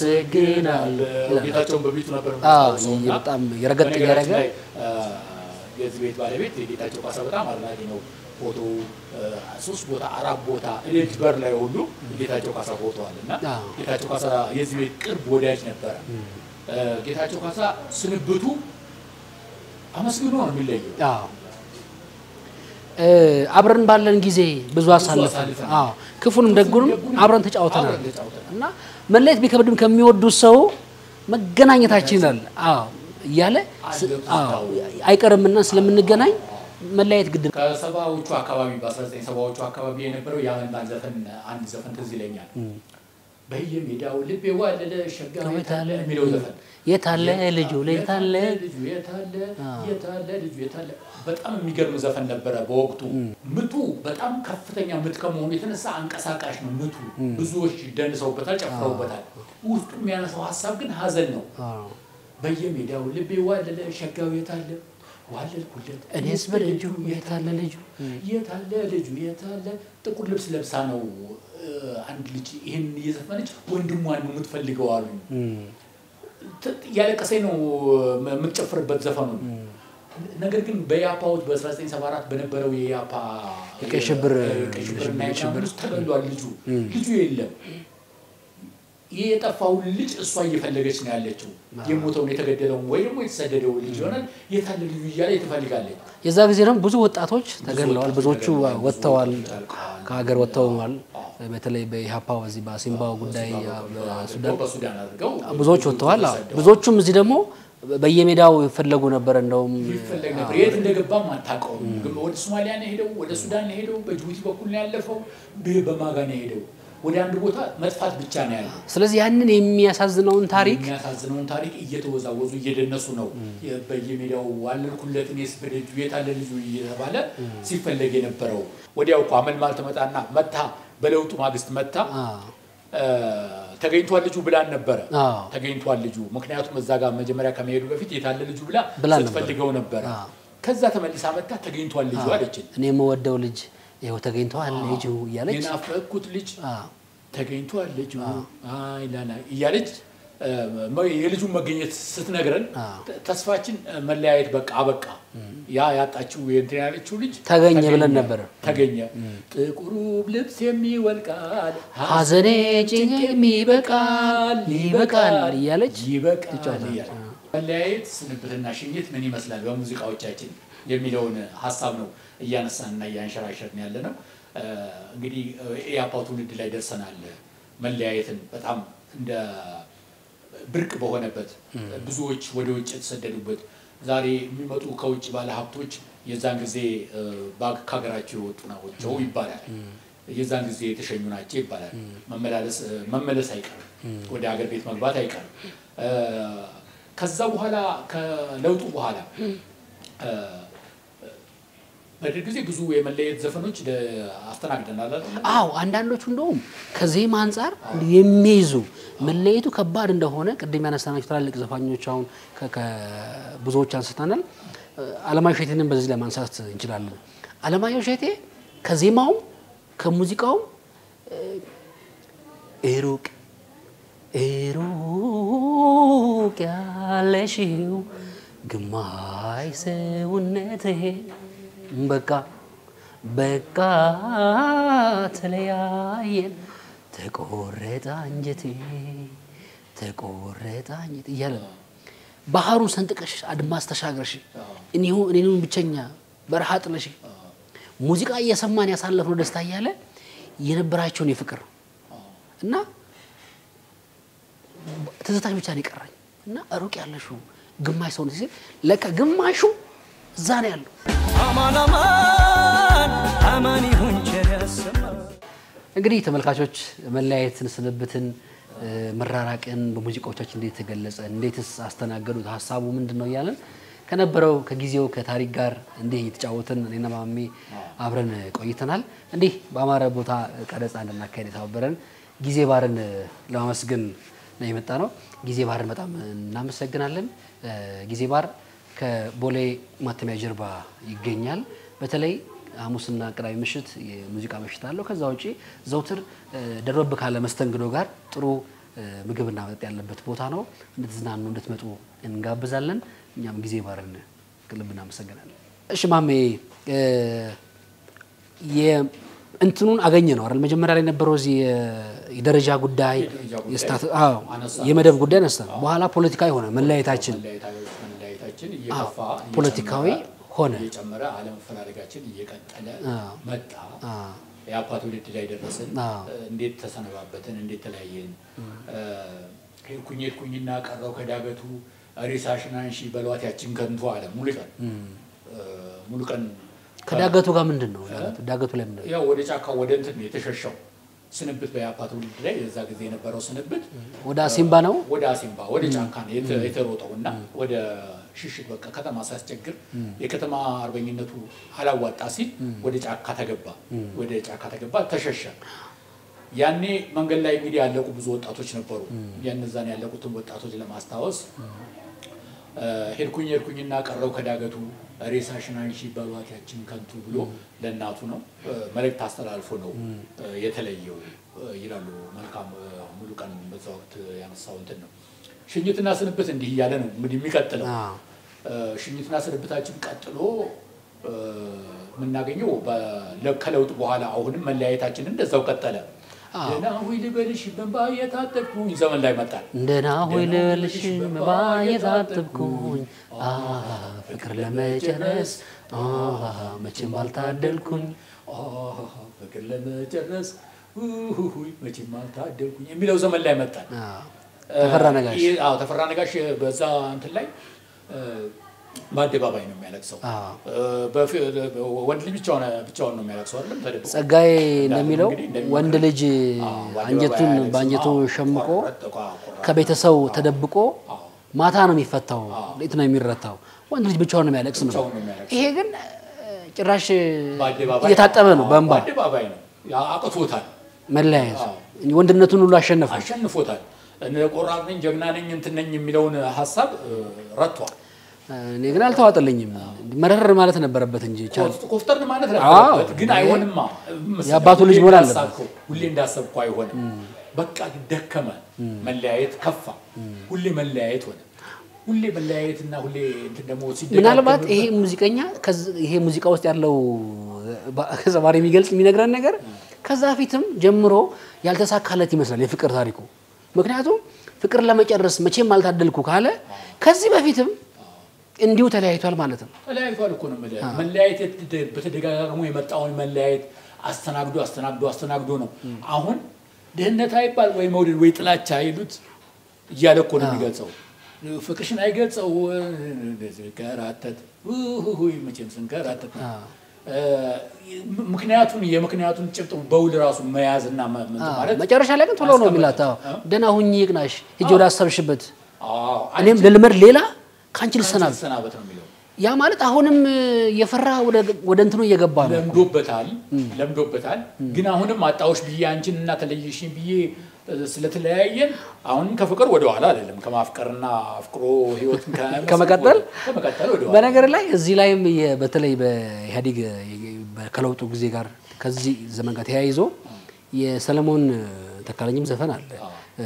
አመሰግናለሁ። ጌታቸውን በቤቱ ነበር አዎ፣ የምታስታውሰው እና በጣም የረገጥ በነገራችን እያደረገ ላይ አ፣ የዚህ ቤት ባለቤት የጌታቸው ካሳ በጣም አድናቂ ነው። ፎቶ ሶስት ቦታ አራት ቦታ እቤት በር ላይ ሁሉ ጌታቸው ካሳ ፎቶ አለ እና አዎ። ጌታቸው ካሳ የዚህ ቤት ቅርብ ወዳጅ ነበረ። ጌታቸው ካሳ ስንብቱ አመስግኖ ነው የሚለየው። አዎ እ፣ አብረን ባለን ጊዜ ብዙ አሳልፈን አሳልፈናል። አዎ ክፉንም ደጉንም አብረን ተጫውተናል አብረን ተጫውተናል። እና መለየት ቢከብድም ከሚወዱት ሰው መገናኘታችን ይላል። አዎ እያለ ስ- አዎ አይቀርምና ስለምንገናኝ መለያየት ግድ ነው። ከሰባዎቹ አካባቢ በ19 ሰባዎቹ አካባቢ የነበረው የአመልማል ዘፈን አንድ ዘፈን ትዝ ይለኛል። በየሜዳው ልቤ ዋለለ ሸጋው የታለ የሚለው ዘፈን የታለ ልጁ የታለ ልጁ የታለ የታለ ልጁ የታለ በጣም የሚገርም ዘፈን ነበረ። በወቅቱ ምቱ በጣም ከፍተኛ ምት ከመሆኑ የተነሳ አንቀሳቃሽ ነው ምቱ። ብዙዎች ደንሰውበታል፣ ጨፍረውበታል። ውስጡ የሚያነሳው ሀሳብ ግን ሀዘን ነው። አዎ። በየሜዳው ልቤ ዋለለ ሸጋው የታለ ዋለልኩለት እኔስ በልጁ የታለ ልጁ የታለ ልጁ የታለ ጥቁር ልብስ ለብሳ ነው እ፣ አንድ ልጅ ይህን እየዘፈነች ወንድሟን ነው የምትፈልገው አሉኝ። ት- እያለቀሰኝ ነው ም- የምትጨፍርበት ዘፈኑ ነገር ግን በኢያፓዎች በ1974 በነበረው የኢያፓ የቀይ ሽብር- የቀይ ሽብርና የምናምን ውስጥ ተገሏል ልጁ ልጁ የለም ይህ የጠፋውን ልጅ እሷ እየፈለገች ነው ያለችው የሞተውን የተገደለውን ወይ ደግሞ የተሰደደውን ልጅ ይሆናል የታለ ልጁ እያለ ትፈልጋለች የዛ ጊዜ ደግሞ ብዙ ወጣቶች ተገድለዋል። ብዙዎቹ ወጥተዋል፣ ከሀገር ወጥተዋል። በተለይ በኢህአፓ በዚህ በሲምባው ጉዳይ በሱዳን በሱዳን አድርገው ብዙዎች ወጥተዋል። አዎ። ብዙዎቹም እዚህ ደግሞ በየሜዳው ይፈለጉ ነበር። እንደውም ይፈለግ ነበር። የት እንደገባም አታውቀውም። ግን ወደ ሶማሊያ ነው የሄደው፣ ወደ ሱዳን ነው የሄደው፣ በጅቡቲ በኩል ነው ያለፈው፣ በ- በማጋ ነው የሄደው። ወደ አንድ ቦታ መጥፋት ብቻ ነው ያለው። ስለዚህ ያንን የሚያሳዝነውን ታሪክ የሚያሳዝነውን ታሪክ እየተወዛወዙ እየደነሱ ነው የ- በየሜዳው ዋለልኩለት እኔስ በደጁ የታለ ልጁ እየተባለ ሲፈለግ የነበረው። ወዲያው እኮ አመልማል ትመጣና መታ በለውጡ ማግስት መታ አዎ፣ እ፣ ተገኝቷል ልጁ ብላን ነበረ። አዎ። ተገኝቷል ልጁ ምክንያቱም እዛ ጋር መጀመሪያ ከመሄዱ በፊት የታለ ልጁ ብላ ብላ ነበር። ስትፈልገው ነበረ። አዎ። ከዛ ተመልሳ መታ ተገኝቷል ልጁ አለችን። እኔ የምወደው ልጅ ይኸው ተገኝተዋል ልጁ እያለች የናፈቅኩት ልጅ አዎ፣ ተገኝቷል ልጁ አይ ላላ እያለች እ፣ መ- የልጁን መገኘት ስትነግረን አዎ። ተ- ተስፋችን እ፣ መለያየት በቃ አበቃ። ያ ያጣችው የእንትን ያለችው ልጅ ተገኘ ብለን ነበር። ተገኘ ጥቁሩ ልብስ የሚወልቃል ሐዘኔ ጭንቅ ይበቃል ይበቃል እያለች ይበቃል እያለ መለያየት፣ ስንብትና ሽኝት ምን ይመስላል በሙዚቃዎቻችን የሚለውን ሀሳብ ነው እያነሳንና እያንሸራሸርን ያለ ነው። እ፣ እንግዲህ ኢያፓ ትውልድ ላይ ደርሰናል። መለያየትን በጣም እንደ ብርቅ በሆነበት ብዙዎች ወደ ውጭ የተሰደዱበት ዛሬ የሚመጡ ከውጭ ባለ ሀብቶች የዛን ጊዜ እ፣ ባግ- ከሀገራቸው የወጡ ናቸው ይባላል። የዛን ጊዜ የተሸኙ ናቸው ይባላል። መመላለስ እ፣ መመለስ አይቀርም፣ ወደ ሀገር ቤት መግባት አይቀርም። እ፣ ከዛ በኋላ ከለውጡ በኋላ እ፣ በደርግ ጊዜ ብዙ የመለየት ዘፈኖች ደ- አስተናግደናል አይደል? አዎ አንዳንዶቹ እንደውም ከዜማ አንጻር የሚይዙ መለየቱ ከባድ እንደሆነ ቅድም ያነሳናቸው ትላልቅ ዘፋኞች አሁን ከ- ከ- ብዙዎች አንስተናል። አለማየሁ እሸቴንም በዚህ ላይ ማንሳት እንችላለን። አለማየሁ እሸቴ ከዜማውም ከሙዚቃውም እ፣ ሩቅ ሩቅ ያለሽው ግማሽ ሰውነቴ በቃ በቃ ተለያየን ተቆረጠ አንጀቴ ተቆረጠ አንጀቴ እያለ ነው። ባህሩን ሰንጥቀሽ አድማስ ተሻገርሽ እኒሁ እኔኑን ብቸኛ በረሃ ጥለሽ ሙዚቃ እየሰማን ያሳለፍነው ደስታ እያለ የነበራቸውን የፍቅር እና ትዝታሽ ብቻ ነው የቀረኝ እና ሩቅ ያለሽው ግማሽ ሰውነት ሲል ለካ ግማሹ እዛ ነው ያለው። አማን አማን አማን ይሁን ቸር ያሰማን እንግዲህ ተመልካቾች መለያየትን፣ ስንብትን፣ እ፣ መራራቅን በሙዚቃዎቻችን እንዴት ተገለጸ፣ እንዴትስ አስተናገዱት፣ ሀሳቡ ምንድን ነው እያለን ከነበረው ከጊዜው ከታሪክ ጋር እንዲህ እየተጫወትን እኔና ማሜ አብረን ቆይተናል። እንዲህ በአማረ ቦታ ቀረጻ እንድናካሄድ የተባበረን ጊዜ ባርን ለማመስገን ነው የመጣ ነው። ጊዜ ባርን በጣም እናመሰግናለን። እ፣ ጊዜ ባር ከቦሌ ማተሚያ ጀርባ ይገኛል። በተለይ ሐሙስና ቅዳሜ ምሽት የሙዚቃ ምሽት አለው። ከዛ ውጪ ዘውትር እ፣ ደረብ ካለ መስተንግዶ ጋር ጥሩ እ፣ ምግብና መጠጥ ያለበት ቦታ ነው። እንድትዝናኑ እንድትመጡ እንጋብዛለን። እኛም ጊዜ ባርን ከልብ እናመሰግናለን። እሺ ማሜ እ፣ የ- እንትኑን አገኘ ነው አይደል? መጀመሪያ ላይ የነበረው እዚህ የ- የደረጃ ጉዳይ የደረጃ ጉዳይ የስታት- አዎ፣ አነሳ። የመደብ ጉዳይ ነሳ። በኋላ ፖለቲካዊ ሆነ መለያየታችን መለያየታ- መለያየታችን እየከፋ ፖለቲካዊ እየጨመረ- ሆነ። እየጨመረ አለመፈላለጋችን እየቀጠለ አዎ። መጣ። አዎ። የአባ ትውልድ ላይ ደረስን። አዎ። እንዴት ተሰነባበትን? እንዴት ተለያየን? ሄድኩኝ ሄድኩኝና ቀረው ከዳገቱ ሬሳሽን አንሺ በሏት ያችን ከንቱ አለ ሙሉቀን ሙሉቀን ከዳገቱ ጋር ምንድን ነው ዳገቱ ላይ ምንድን ነው? ያው ወደ ጫካ ወደ እንትን ነው የተሸሸው ስንብት በያፓ ትውልድ ላይ የዛ ጊዜ የነበረው ስንብት ወደ አሲምባ ነው። ወደ አሲምባ ወደ ጫካ ነው የተ- የተሮጠው እና ወደ ሽሽት በቃ ከተማ ሲያስቸግር የከተማ አርበኝነቱ አላዋጣ ሲል ወደ ጫካ ተገባ። ወደ ጫካ ተገባ፣ ተሸሸ። ያኔ መንገድ ላይ እንግዲህ ያለቁ ብዙ ወጣቶች ነበሩ። ያነዛን ያለቁትን ወጣቶች ለማስታወስ እ፣ ሄድኩኝ ሄድኩኝና ቀረው ከዳገቱ ሬሳሽን አንሺ በሏት ያችን ከንቱ ብሎ ለእናቱ ነው እ፣ መልእክት አስተላልፎ ነው እ፣ የተለየው እ፣ ይላሉ። መልካም እ፣ ሙሉ ቀን በዛ ወቅት ያነሳው እንትን ነው። ሽኝትና ስንብት እንዲህ እያለ ነው እንግዲህ የሚቀጥለው። አዎ። እ፣ ሽኝትና ስንብታችን ቀጥሎ እ፣ የምናገኘው በ- ከለውጥ በኋላ አሁንም መለያየታችን እንደዛው ቀጠለ። ደህና ሁይ ልበልሽ በእንባ የታጠብኩኝ ዘመን ላይ መጣል። እንደና ሆይ ልበልሽ መባ የታጠብኩኝ አ ፍቅር ለመጨረስ አ መቼም አልታደልኩኝ አሃ፣ ፍቅር ለመጨረስ ሁይ መቼም አልታደልኩኝ የሚለው ዘመን ላይ መጣል። አ ተፈራ ነጋሽ ይህ- አዎ ተፈራ ነጋሽ በዛ እንትን ላይ እ፣ በአደባባይ ነው የሚያለቅሰው። አዎ። እ፣ በፊ- ወንድ ልጅ ብቻውን ብቻውን ነው የሚያለቅሰው አይደለም ተደብቆ ጸጋዬ እንደሚለው እንግዲህ እንደሚመክረው- ወንድ ልጅ አዎ፣ በአደባባይ አንጀቱን አያለቅስም። በአንጀቱ አዎ፣ ሸምቆ ቆረጥ- ቆ- ቆራጥ ከቤተሰብ ተደብቆ አዎ። ማታ ነው የሚፈታው፣ ሌት ነው የሚረታው። ወንድ ልጅ ብቻውን ነው የሚያለቅስ ነው። ብቻውን ነው የሚያለቅሰው። ይሄ ግን እ፣ ጭራሽ በአደባባይ እየታጠበ ነው አዎ፣ በእንባ በአደባባይ ነው ያ አቅቶታል፣ መለያየት አዎ። ወንድነቱን ሁሉ አሸነፈ። አሸንፎታል። እነ ቆራጥ ነኝ ጀግና ነኝ እንትን ነኝ የሚለውን ሀሳብ እ፣ ረቷል። እኔ ግን አልተዋጠልኝም። መረር ማለት ነበረበት እንጂ ቻል ኮፍ- ኮፍተርን ማለት አዎ። ነበረበት፣ ግን አይሆንማ። የአባቱ ልጅ ሁሌ መሆን አለበት። እንዳሳብከው፣ ሁሌ እንዳሰብኩ አይሆንም። በቃ ደከመ፣ መለያየት ከፋ፣ ሁሌ መለያየት ሆነ። ሁሌ መለያየትና ሁሌ እንትን ደግሞ ሲደጋገም ምናልባት ይሄ ሙዚቀኛ ከዚ- ይሄ ሙዚቃ ውስጥ ያለው ዘማሪ የሚገልጽ የሚነግረን ነገር ከዛ ፊትም ጀምሮ ያልተሳካለት ይመስላል የፍቅር ታሪኩ። ምክንያቱም ፍቅር ለመጨረስ መቼም አልታደልኩ ካለ ከዚህ በፊትም እንዲሁ ተለያይቷል ማለት ነው። ተለያይቷል እኮ ነው የምልህ። መለያየት የት- በተደጋጋሙ የመጣውን መለያየት አስተናግዶ አስተናግዶ አስተናግዶ ነው አሁን ድህነት አይባል ወይ መውደድ ወይ ጥላቻ አይሉት እያለ እኮ ነው የሚገልጸው። ፍቅርሽን አይገልጸው ስንከራተት ውይ መቼም ስንከራተት ነው። እ፣ ምክንያቱም የምክንያቱን ጭብጥ በውል ራሱ መያዝና መ- እንትን ማለት መጨረሻ ላይ ግን ቶሎ ነው የሚላት። አዎ፣ ማስቀመጥ። ደህና ሁኚ ይቅናሽ፣ ሂጅ ወደ አሰብሽበት፣ አዎ፣ እኔም አንቺ- ልልመድ ሌላ ከአንቺ አንቺ ልሰናበት። ልሰናበት ነው የሚለው ያ ማለት አሁንም የፈራ ወደ እንትኑ እየገባ ነው። ለምዶበታል ለምዶበታል። ግን አሁንም አጣዎች ብዬ አንቺን እና ተለየሽኝ ብዬ እ፣ ስለተለያየን አሁንም ከፍቅር ወደ ኋላ አይደለም ከማፍቀርና አፍቅሮ ህይወትን ከመመስረት ከመቀጠል ወደ- ከመቀጠል ወደ ኋላ በነገር ላይ እዚህ ላይም የ- በተለይ በኢህአዴግ በ- ከለውጡ ጊዜ ጋር ከዚህ ዘመን ጋር ተያይዞ የሰለሞን ተካለኝም ዘፈን አለ። እ፣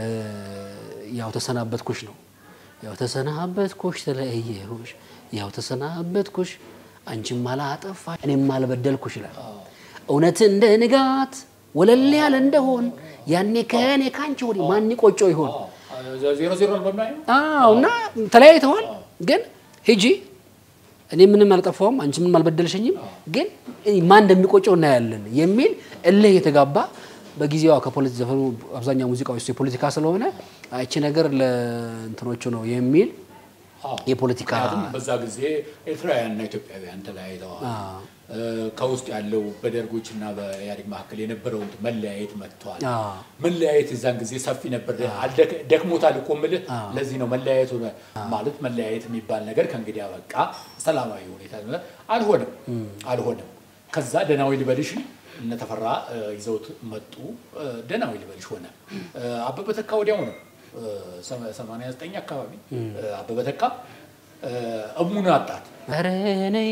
ያው ተሰናበትኩሽ ነው። ያው ተሰናበትኩሽ ተለያየሁሽ፣ ያው ተሰናበትኩሽ አንቺም አላጠፋሽ እኔም አልበደልኩሽ ይላል። እውነት እንደ ንጋት ወለል ያለ እንደሆን ያኔ ከእኔ ካንቺ ወዲህ ማን ቆጮ ይሆን? ዜሮ ዜሮ ነው በሚያየው አዎ እና ተለያይተዋል። ግን ሂጂ እኔ ምንም አልጠፋውም፣ አንቺ ምንም አልበደልሽኝም፣ ግን ማን እንደሚቆጨው እናያለን የሚል እልህ የተጋባ በጊዜዋ ከፖለቲ ዘፈኑ አብዛኛው ሙዚቃዎች የፖለቲካ ስለሆነ አይቺ ነገር ለእንትኖቹ ነው የሚል አዎ። የፖለቲካ ምክንያቱም በዛ ጊዜ ኤርትራውያንና ኢትዮጵያውያን ተለያይተዋል። እ፣ ከውስጥ ያለው በደርጎች እና በኢህአዴግ መካከል የነበረው እንትን መለያየት መጥተዋል። አዎ። መለያየት የዛን ጊዜ ሰፊ ነበር። አልደክ- ደክሞታል እኮ የምልህ ለዚህ ነው መለያየት ሆነ ማለት መለያየት የሚባል ነገር ከእንግዲህ አበቃ፣ ሰላማዊ ሁኔታ አልሆነም አልሆነም። ከዛ ደህናዊ ልበልሽ እነ ተፈራ እ፣ ይዘውት መጡ። እ፣ ደህናዊ ልበልሽ ሆነ። እ፣ አበበ ተካ ወዲያው ነው እ፣ ሰማ- 89 አካባቢ እ፣ አበበ ተካ እ፣ እሙን አጣት ኧረ ነይ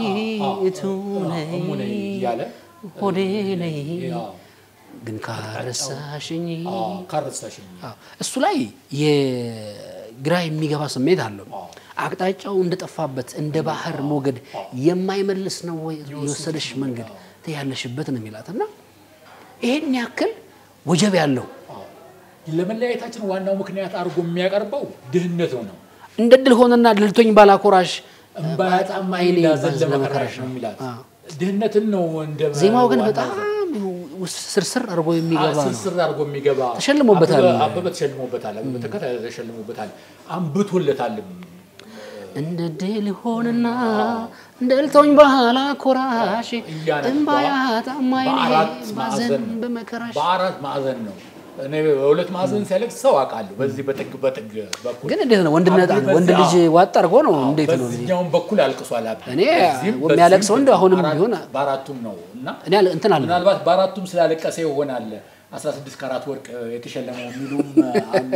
እቱ ነይ እሙ ነይ እያለ ሆዴ ነይ ያው፣ ግን ካረሳሽኝ አዎ፣ ካረሳሽኝ አዎ፣ እሱ ላይ የግራ የሚገባ ስሜት አለው። አቅጣጫው እንደጠፋበት እንደ ባህር ሞገድ የማይመልስ ነው ወይ የወሰደሽ መንገድ ያለሽበት ነው የሚላት እና ይሄን ያክል ወጀብ ያለው ለመለያየታችን ዋናው ምክንያት አድርጎ የሚያቀርበው ድህነት ነው። እንደ ድል ሆነና ድልቶኝ ባላኮራሽ እምባያጣም አይኔ ይላዘን ባዘን ለመከራሽ ነው የሚላት ድህነትን ነው እንደ ዜማው ግን ዋናው በጣም ስርስር አድርጎ የሚገባ ነው። ስርስር አድርጎ የሚገባ ተሸልሞበታል። አበበ- አበበ ተሸልሞበታል። አበበ ተከታ ተሸልሞበታል። አንብቶለታልም። እንደ ድል ሆንና ድልቶኝ ባላኮራሽ እያነባ እምባያጣም አይኔ በአራት ባዘን ማዕዘን ነው። በመከራሽ በአራት ማዕዘን ነው። እኔ በሁለት ማዕዘን ሲያለቅስ ሰው አውቃለሁ። በዚህ በጥግ በጥግ በኩል ግን እንዴት ነው ወንድነት አብሮ ወንድ በዚህ- ልጅ አዎ። ዋጥ አድርጎ ነው እንዴት ነው በዚህኛውም በኩል አልቅሷል። አብ እኔ በዚህም- የሚያለቅሰው በዚህም እንደው አሁንም በአራት- ቢሆን በአራቱም ነው እና እኔ አለ- እንትን አለ ምናልባት በአራቱም ስላለቀሰ ይሆናል 16 ካራት ወርቅ የተሸለመው የሚሉም አሉ።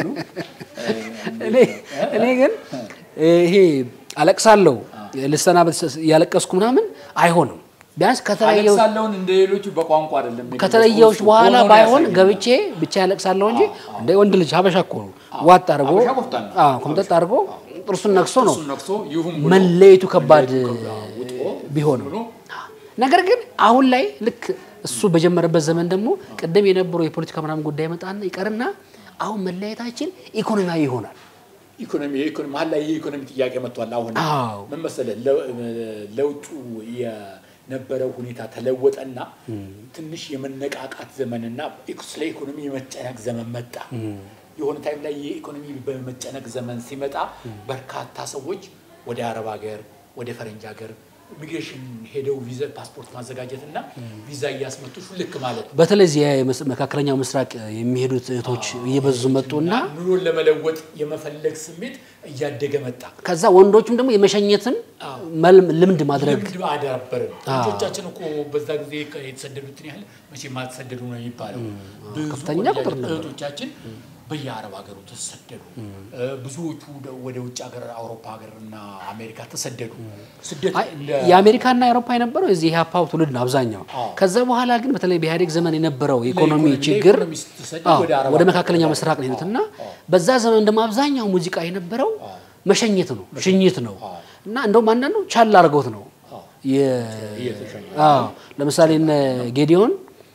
እኔ እኔ ግን ይሄ አለቅሳለሁ ልሰናበት ያለቀስኩ ምናምን አይሆንም። ቢያንስ ከተለየው አለቅሳለሁን እንደ ሌሎቹ በቋንቋ አይደለም የሚገልጸው። ከተለየዎች እሱ በኋላ ሆኖ ባይሆን ያሳየናል። ገብቼ ብቻ ያለቅሳለሁ እንጂ እንደ ወንድ ልጅ ሀበሻ እኮ ነው ዋጥ አድርጎ ሀበሻ ቆፍጣን ነው። አዎ ኮምጠጥ አድርጎ ጥርሱን ነክሶ ነው እሱን ነክሶ ይሁን ብሎ መለየቱ ከባድ ውጦ ቢሆንም ብሎ ነገር ግን አሁን ላይ ልክ እሱ በጀመረበት ዘመን ደግሞ ቅድም የነበረው የፖለቲካ ምናምን ጉዳይ መጣና ይቀርና አሁን መለያየታችን ኢኮኖሚያዊ ይሆናል። ኢኮኖሚ የኢኮኖሚ መሀል ላይ የኢኮኖሚ ጥያቄ መጥቷል። አሁን አዎ። ምን መሰለህ ለ- ለውጡ የነበረው ሁኔታ ተለወጠና ትንሽ የመነቃቃት ዘመንና ስለ ኢኮኖሚ የመጨነቅ ዘመን መጣ። የሆነ ታይም ላይ የኢኮኖሚ በመጨነቅ ዘመን ሲመጣ በርካታ ሰዎች ወደ አረብ ሀገር፣ ወደ ፈረንጅ ሀገር ኢሚግሬሽን ሄደው ቪዛ ፓስፖርት ማዘጋጀት እና ቪዛ እያስመጡ ሹልክ ማለት ነው። በተለይ እዚህ የመስ- መካከለኛው ምስራቅ የሚሄዱት እህቶች እየበዙ መጡና ኑሮን ለመለወጥ የመፈለግ ስሜት እያደገ መጣ። ከዛ ወንዶቹም ደግሞ የመሸኘትን መልም- ልምድ ማድረግ ልምድ አዳበርን። ልጆቻችን እኮ በዛ ጊዜ የተሰደዱትን ያህል መቼም አልተሰደዱ ነው የሚባለው። ብዙ ከፍተኛ ቁጥር ነበር። እህቶቻችን በየአረብ ሀገሩ ተሰደዱ። ብዙዎቹ ወደ- ወደ ውጭ ሀገር አውሮፓ ሀገር እና አሜሪካ ተሰደዱ። ስደት አይ፣ እንደ- የአሜሪካና የአውሮፓ የነበረው የዚህ የሀፓው ትውልድ ነው አብዛኛው። አዎ። ከዛ በኋላ ግን በተለይ በኢህአዴግ ዘመን የነበረው የኢኮኖሚ ለኢኮኖሚ- ችግር ለኢኮኖሚ ስትሰደድ አዎ፣ ወደ አረብ ወደ ሀገር መካከለኛው ምስራቅ ነው የሄዱት እና በዛ ዘመን ደግሞ አብዛኛው ሙዚቃ የነበረው መሸኘት ነው ሽኝት ነው እና እንደውም አንዳንዱ ቻል አድርገውት ነው የ- እየተሸኘ አዎ፣ ለምሳሌ እነ ጌዲዮን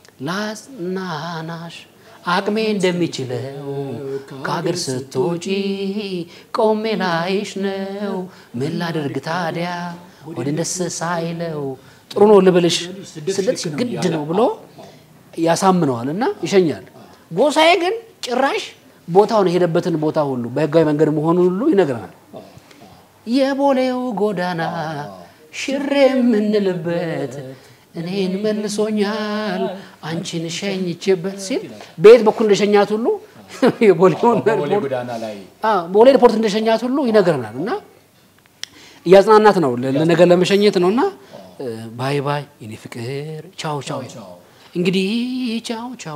ላጽናናሽ አቅሜ እንደሚችለው ከሀገር ስትወጪ ቆሜ ላይሽ ነው ምን ላደርግ ታዲያ ወደ ደስ ሳይለው ጥሩ ነው ልበልሽ ስደት ግድ ነው ብሎ ያሳምነዋል እና ይሸኛል። ጎሳዬ ግን ጭራሽ ቦታውን የሄደበትን ቦታ ሁሉ በህጋዊ መንገድ መሆኑን ሁሉ ይነግረናል። የቦሌው ጎዳና ሽሬ የምንልበት እኔን መልሶኛል አንቺን ሸኝቼበት ሲል በየት በኩል እንደሸኛት ሁሉ የቦሌውን በቦሌ ጎዳና ላይ አዎ፣ ቦሌ ኤርፖርት እንደሸኛት ሁሉ ይነግረናል እና እያጽናናት ነው ለ- ለነገር ለመሸኘት ነው እና ባይ ባይ የኔ ፍቅር ቻው ቻው ቻው። እንግዲህ ቻው ቻው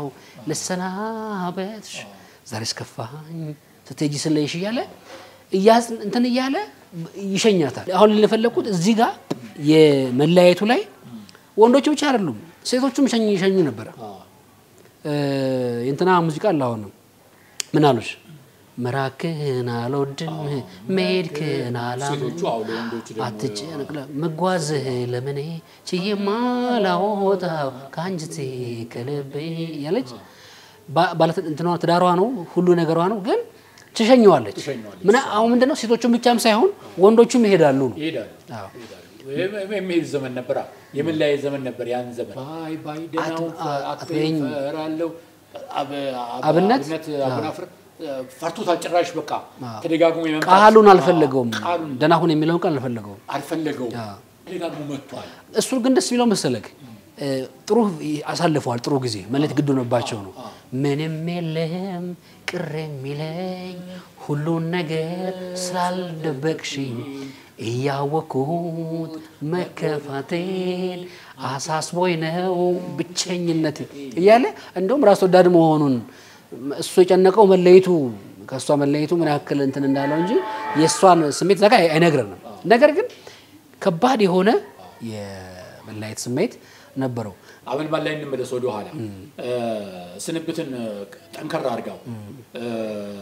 ልሰናበትሽ ዛሬ እስከፋኝ ስትሄጂ ስለይሽ እያለ እያዝ እንትን እያለ ይሸኛታል። አሁን ልፈለግኩት እዚህ ጋር የመለያየቱ ላይ ወንዶቹ ብቻ አይደሉም ሴቶቹም ይሸኙ ይሸኙ ነበረ። እ፣ የእንትና ሙዚቃ አለ አሁንም ምን አሉሽ መራክን አልወድም መሄድክን አላምን ሴቶቹ አሁ ለወንዶቹ ደግሞ አትጨነቅ ለ- መጓዝህ ለምኔ ችዬማ ላወጣው ከአንጀቴ ከልቤ ያለች ባ- ባለተ እንትኗ ትዳሯ ነው ሁሉ ነገሯ ነው፣ ግን ትሸኘዋለች። ትሸኘዋለች። ምን አሁን ምንድነው ሴቶቹም ብቻም ሳይሆን ወንዶቹም ይሄዳሉ ነው። ይሄዳሉ አዎ። ይሄዳሉ። የም- የሚሄድ ዘመን ነበር። የመለያየት ዘመን ነበር። ያን ዘመን ባይ ባይ ደህናውን አት- አትበይኝ አትበይኝ። እፈራለሁ። አብ- አብ- አብነት? አቡናፍር ፈርቶታል። ጭራሽ በቃ ተደጋግሞ የመምጣት ቃሉን አልፈለገውም። ቃሉን ደህና ሁን የሚለውን ቃል አልፈለገውም። አልፈለገውም። አዎ። ተደጋግሞ መጥቷል። እሱ ግን ደስ የሚለው መሰለክ እ፣ ጥሩ አሳልፈዋል። ጥሩ ጊዜ መለት ግድ ሆነባቸው ነው። ምንም የለም ቅር የሚለኝ ሁሉን ነገር ስላልደበቅሽኝ እያወቅኩት መከፋቴን አሳስቦኝ ነው ብቸኝነት እያለ እንደውም ራስ ወዳድ መሆኑን እሱ የጨነቀው መለየቱ ከእሷ መለየቱ ምን ያክል እንትን እንዳለው እንጂ የእሷን ስሜት ዘጋ አይነግረንም። ነገር ግን ከባድ የሆነ የመለያየት ስሜት ነበረው። አመልማል ላይ እንመለስ ወደ ኋላ ስንብትን ጠንከር አድርጋው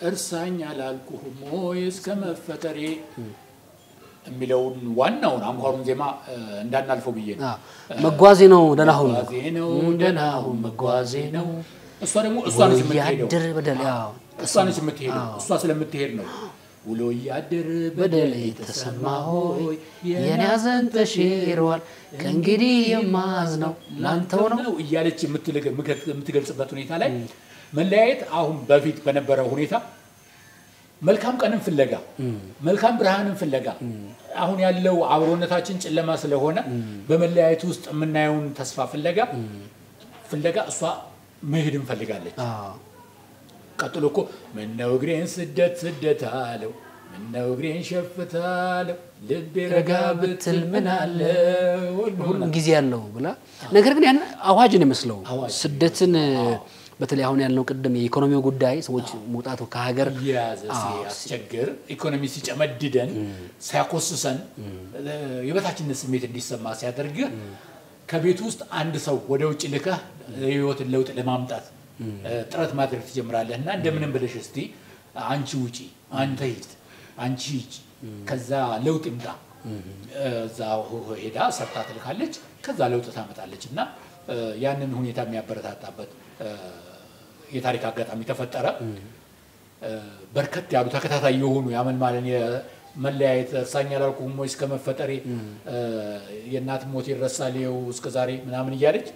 እርሳኝ አላልኩህም ወይ እስከ መፈጠሬ የሚለውን ዋናውን አንኳሩን ዜማ እ፣ እንዳናልፈው ብዬ ነው። አዎ። መጓዜ ነው ደህና ሁን መጓዜ ነው ደህና ደህና ሁን ሁን መጓዜ ነው እሷ ደግሞ እሷ ነች የምትሄደው እያደር በደል ያው እሷ ነች የምትሄደው እሷ ስለምትሄድ ነው ውሎ እያደር በደል የተሰማ ሆይ የኔ ሐዘን ተሽሯል ከእንግዲህ የማዝነው ላንተው ነው ነው እያለች የምትልግ- የምትገልጽበት ሁኔታ ላይ መለያየት አሁን በፊት በነበረው ሁኔታ መልካም ቀንን ፍለጋ መልካም ብርሃንን ፍለጋ አሁን ያለው አብሮነታችን ጨለማ ስለሆነ በመለያየት ውስጥ የምናየውን ተስፋ ፍለጋ ፍለጋ እሷ መሄድ እንፈልጋለች። አዎ። ቀጥሎ እኮ ምነው እግሬን ስደት ስደት አለው ምነው እግሬን ሸፍት አለው ልቤ ረጋ ብትል ምን አለ ሁሉም ጊዜ ያለው ብላ ነገር ግን ያን አዋጅ ነው ይመስለው አዋጅ። ስደትን በተለይ አሁን ያልነው ቅድም የኢኮኖሚው ጉዳይ ሰዎች መውጣቱ ከሀገር እየያዘ ሲያስቸግር ኢኮኖሚ ሲጨመድደን ሲያኮስሰን የበታችነት ስሜት እንዲሰማ ሲያደርግ ከቤት ውስጥ አንድ ሰው ወደ ውጭ ልከህ የህይወትን ለውጥ ለማምጣት ጥረት ማድረግ ትጀምራለህ እና እንደምንም ብለሽ እስቲ አንቺ ውጪ፣ አንተ ሂድ፣ አንቺ ሂጂ፣ ከዛ ለውጥ ይምጣ። እዛ ሄዳ ሰርታ ትልካለች፣ ከዛ ለውጥ ታመጣለች እና ያንን ሁኔታ የሚያበረታታበት የታሪክ አጋጣሚ ተፈጠረ። በርከት ያሉ ተከታታይ የሆኑ ያመልማለን የመለያየት እርሳኝ አላልኩህም ወይ እስከ መፈጠሬ የእናት ሞት ይረሳል ይኸው እስከ ዛሬ ምናምን እያለች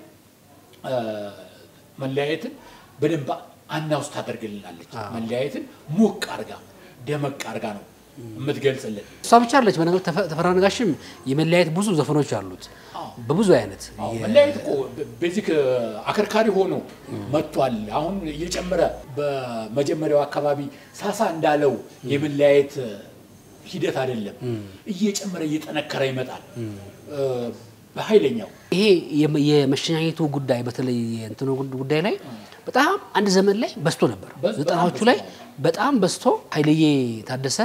መለያየትን በደንብ አናውስ ታደርግልናለች። መለያየትን ሞቅ አርጋ ደመቅ አርጋ ነው የምትገልጽልን። እሷ ብቻ አለች። በነገር ተፈራ ነጋሽም የመለያየት ብዙ ዘፈኖች አሉት በብዙ አይነት አዎ፣ መለያየት እኮ ቤዚክ አከርካሪ ሆኖ መጥቷል። አሁን እየጨመረ በመጀመሪያው አካባቢ ሳሳ እንዳለው የመለያየት ሂደት አይደለም፣ እየጨመረ እየጠነከረ ይመጣል በኃይለኛው ይሄ የመ- የመሸኛኘቱ ጉዳይ በተለይ የእንትኑ ጉዳይ ላይ በጣም አንድ ዘመን ላይ በዝቶ ነበር። በዝ- በጣም ዘጠናዎቹ ላይ በጣም በዝቶ ኃይልዬ ታደሰ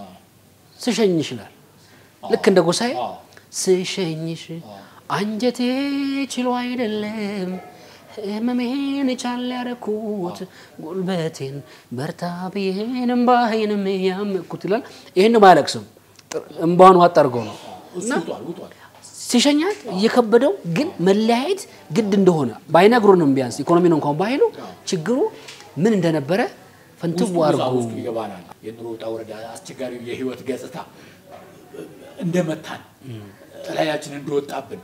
ስሸኝሽ ይላል። ልክ እንደ ጎሳዬ አዎ። ስሸኝሽ አንጀቴ ችሎ አይደለም ህመሜን ቻል ያደረኩት ጉልበቴን በርታ ብዬን እምባዬንም ያመኩት ይላል። ይህን አያለቅስም፣ እምባውን ዋጥ አድርገው ነው እሱ ውጧል ውጧል። ሲሸኛት እየከበደው ግን መለያየት ግድ እንደሆነ ባይነግሩንም ቢያንስ ኢኮኖሚ ነው እንኳን ባይሉ ችግሩ ምን እንደነበረ ፍንትው ውስጡ አድርጎ ውስጡ ይገባናል። የኑሮ ውጣ ውረድ፣ አስቸጋሪው የህይወት ገጽታ እንደመታን ጥላያችን እንደወጣብን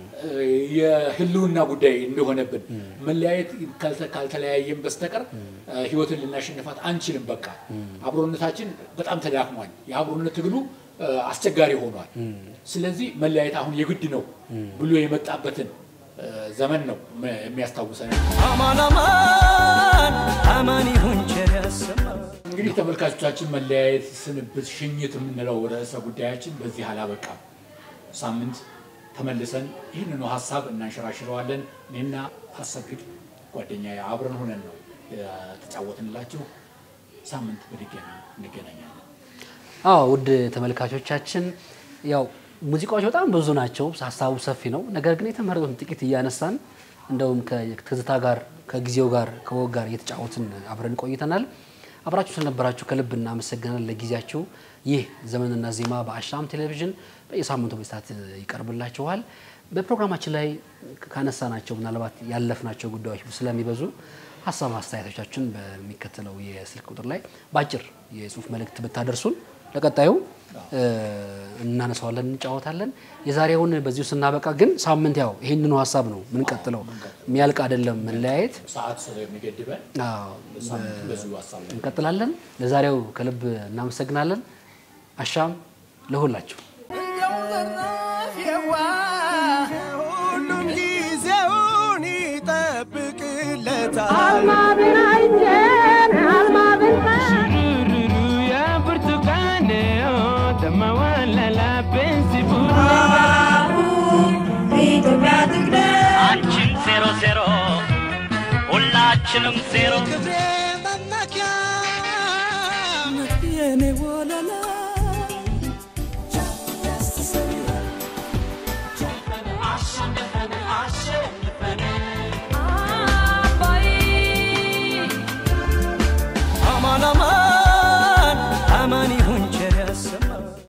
የህልውና ጉዳይ እንደሆነብን መለያየት ካልተ- ካልተለያየን በስተቀር ህይወትን ልናሸንፋት አንችልም። በቃ አብሮነታችን በጣም ተዳክሟል። የአብሮነት ትግሉ አስቸጋሪ ሆኗል። ስለዚህ መለያየት አሁን የግድ ነው ብሎ የመጣበትን ዘመን ነው የሚያስታውሰን። አማን አማን አማን ይሁን ቸር ያሰማን እንግዲህ ተመልካቾቻችን መለያየት፣ ስንብት፣ ሽኝት የምንለው ርዕሰ ጉዳያችን በዚህ አላበቃም። ሳምንት ተመልሰን ይህንኑ ሀሳብ እናንሸራሽረዋለን። እኔና አሰግድ ጓደኛ አብረን ሆነን ነው የተጫወትንላችሁ። ሳምንት በድጋሚ እንገናኛለን። አዎ ውድ ተመልካቾቻችን ያው ሙዚቃዎች በጣም ብዙ ናቸው፣ ሀሳቡ ሰፊ ነው። ነገር ግን የተመረጡትን ጥቂት እያነሳን እንደውም ከትዝታ ጋር ከጊዜው ጋር ከወግ ጋር እየተጫወትን አብረን ቆይተናል። አብራችሁ ስለነበራችሁ ከልብ እናመሰግናለን። ለጊዜያችሁ ይህ ዘመንና ዜማ በአሻም ቴሌቪዥን በየሳምንቱ በሰዓት ይቀርብላችኋል። በፕሮግራማችን ላይ ካነሳናቸው ምናልባት ያለፍናቸው ጉዳዮች ስለሚበዙ ሀሳብ አስተያየቶቻችን በሚከተለው የስልክ ቁጥር ላይ በአጭር የጽሁፍ መልእክት ብታደርሱን ለቀጣዩ እ፣ እናነሳዋለን፣ እንጫወታለን። የዛሬውን በዚሁ ስናበቃ ግን ሳምንት ያው ይህንኑ ሀሳብ ነው ምንቀጥለው። የሚያልቅ አይደለም መለያየት። ሰዓት ስለሚገድበን አዎ፣ ሳምንት በዚሁ ሀሳብ ላይ እንቀጥላለን። ለዛሬው ከልብ እናመሰግናለን። አሻም ለሁላችሁ። ሁሉም ጊዜውን ይጠብቅለታል። አልማዝን አይቼን አልማዝን Shururu ya burtukaneo tamawala la pensiburu በኢትዮጵያ ትቅደም አንቺም ዜሮ ዜሮ ሁላችንም ዜሮ ክብሬ መመኪያ የኔ ወለላ አሸንፈ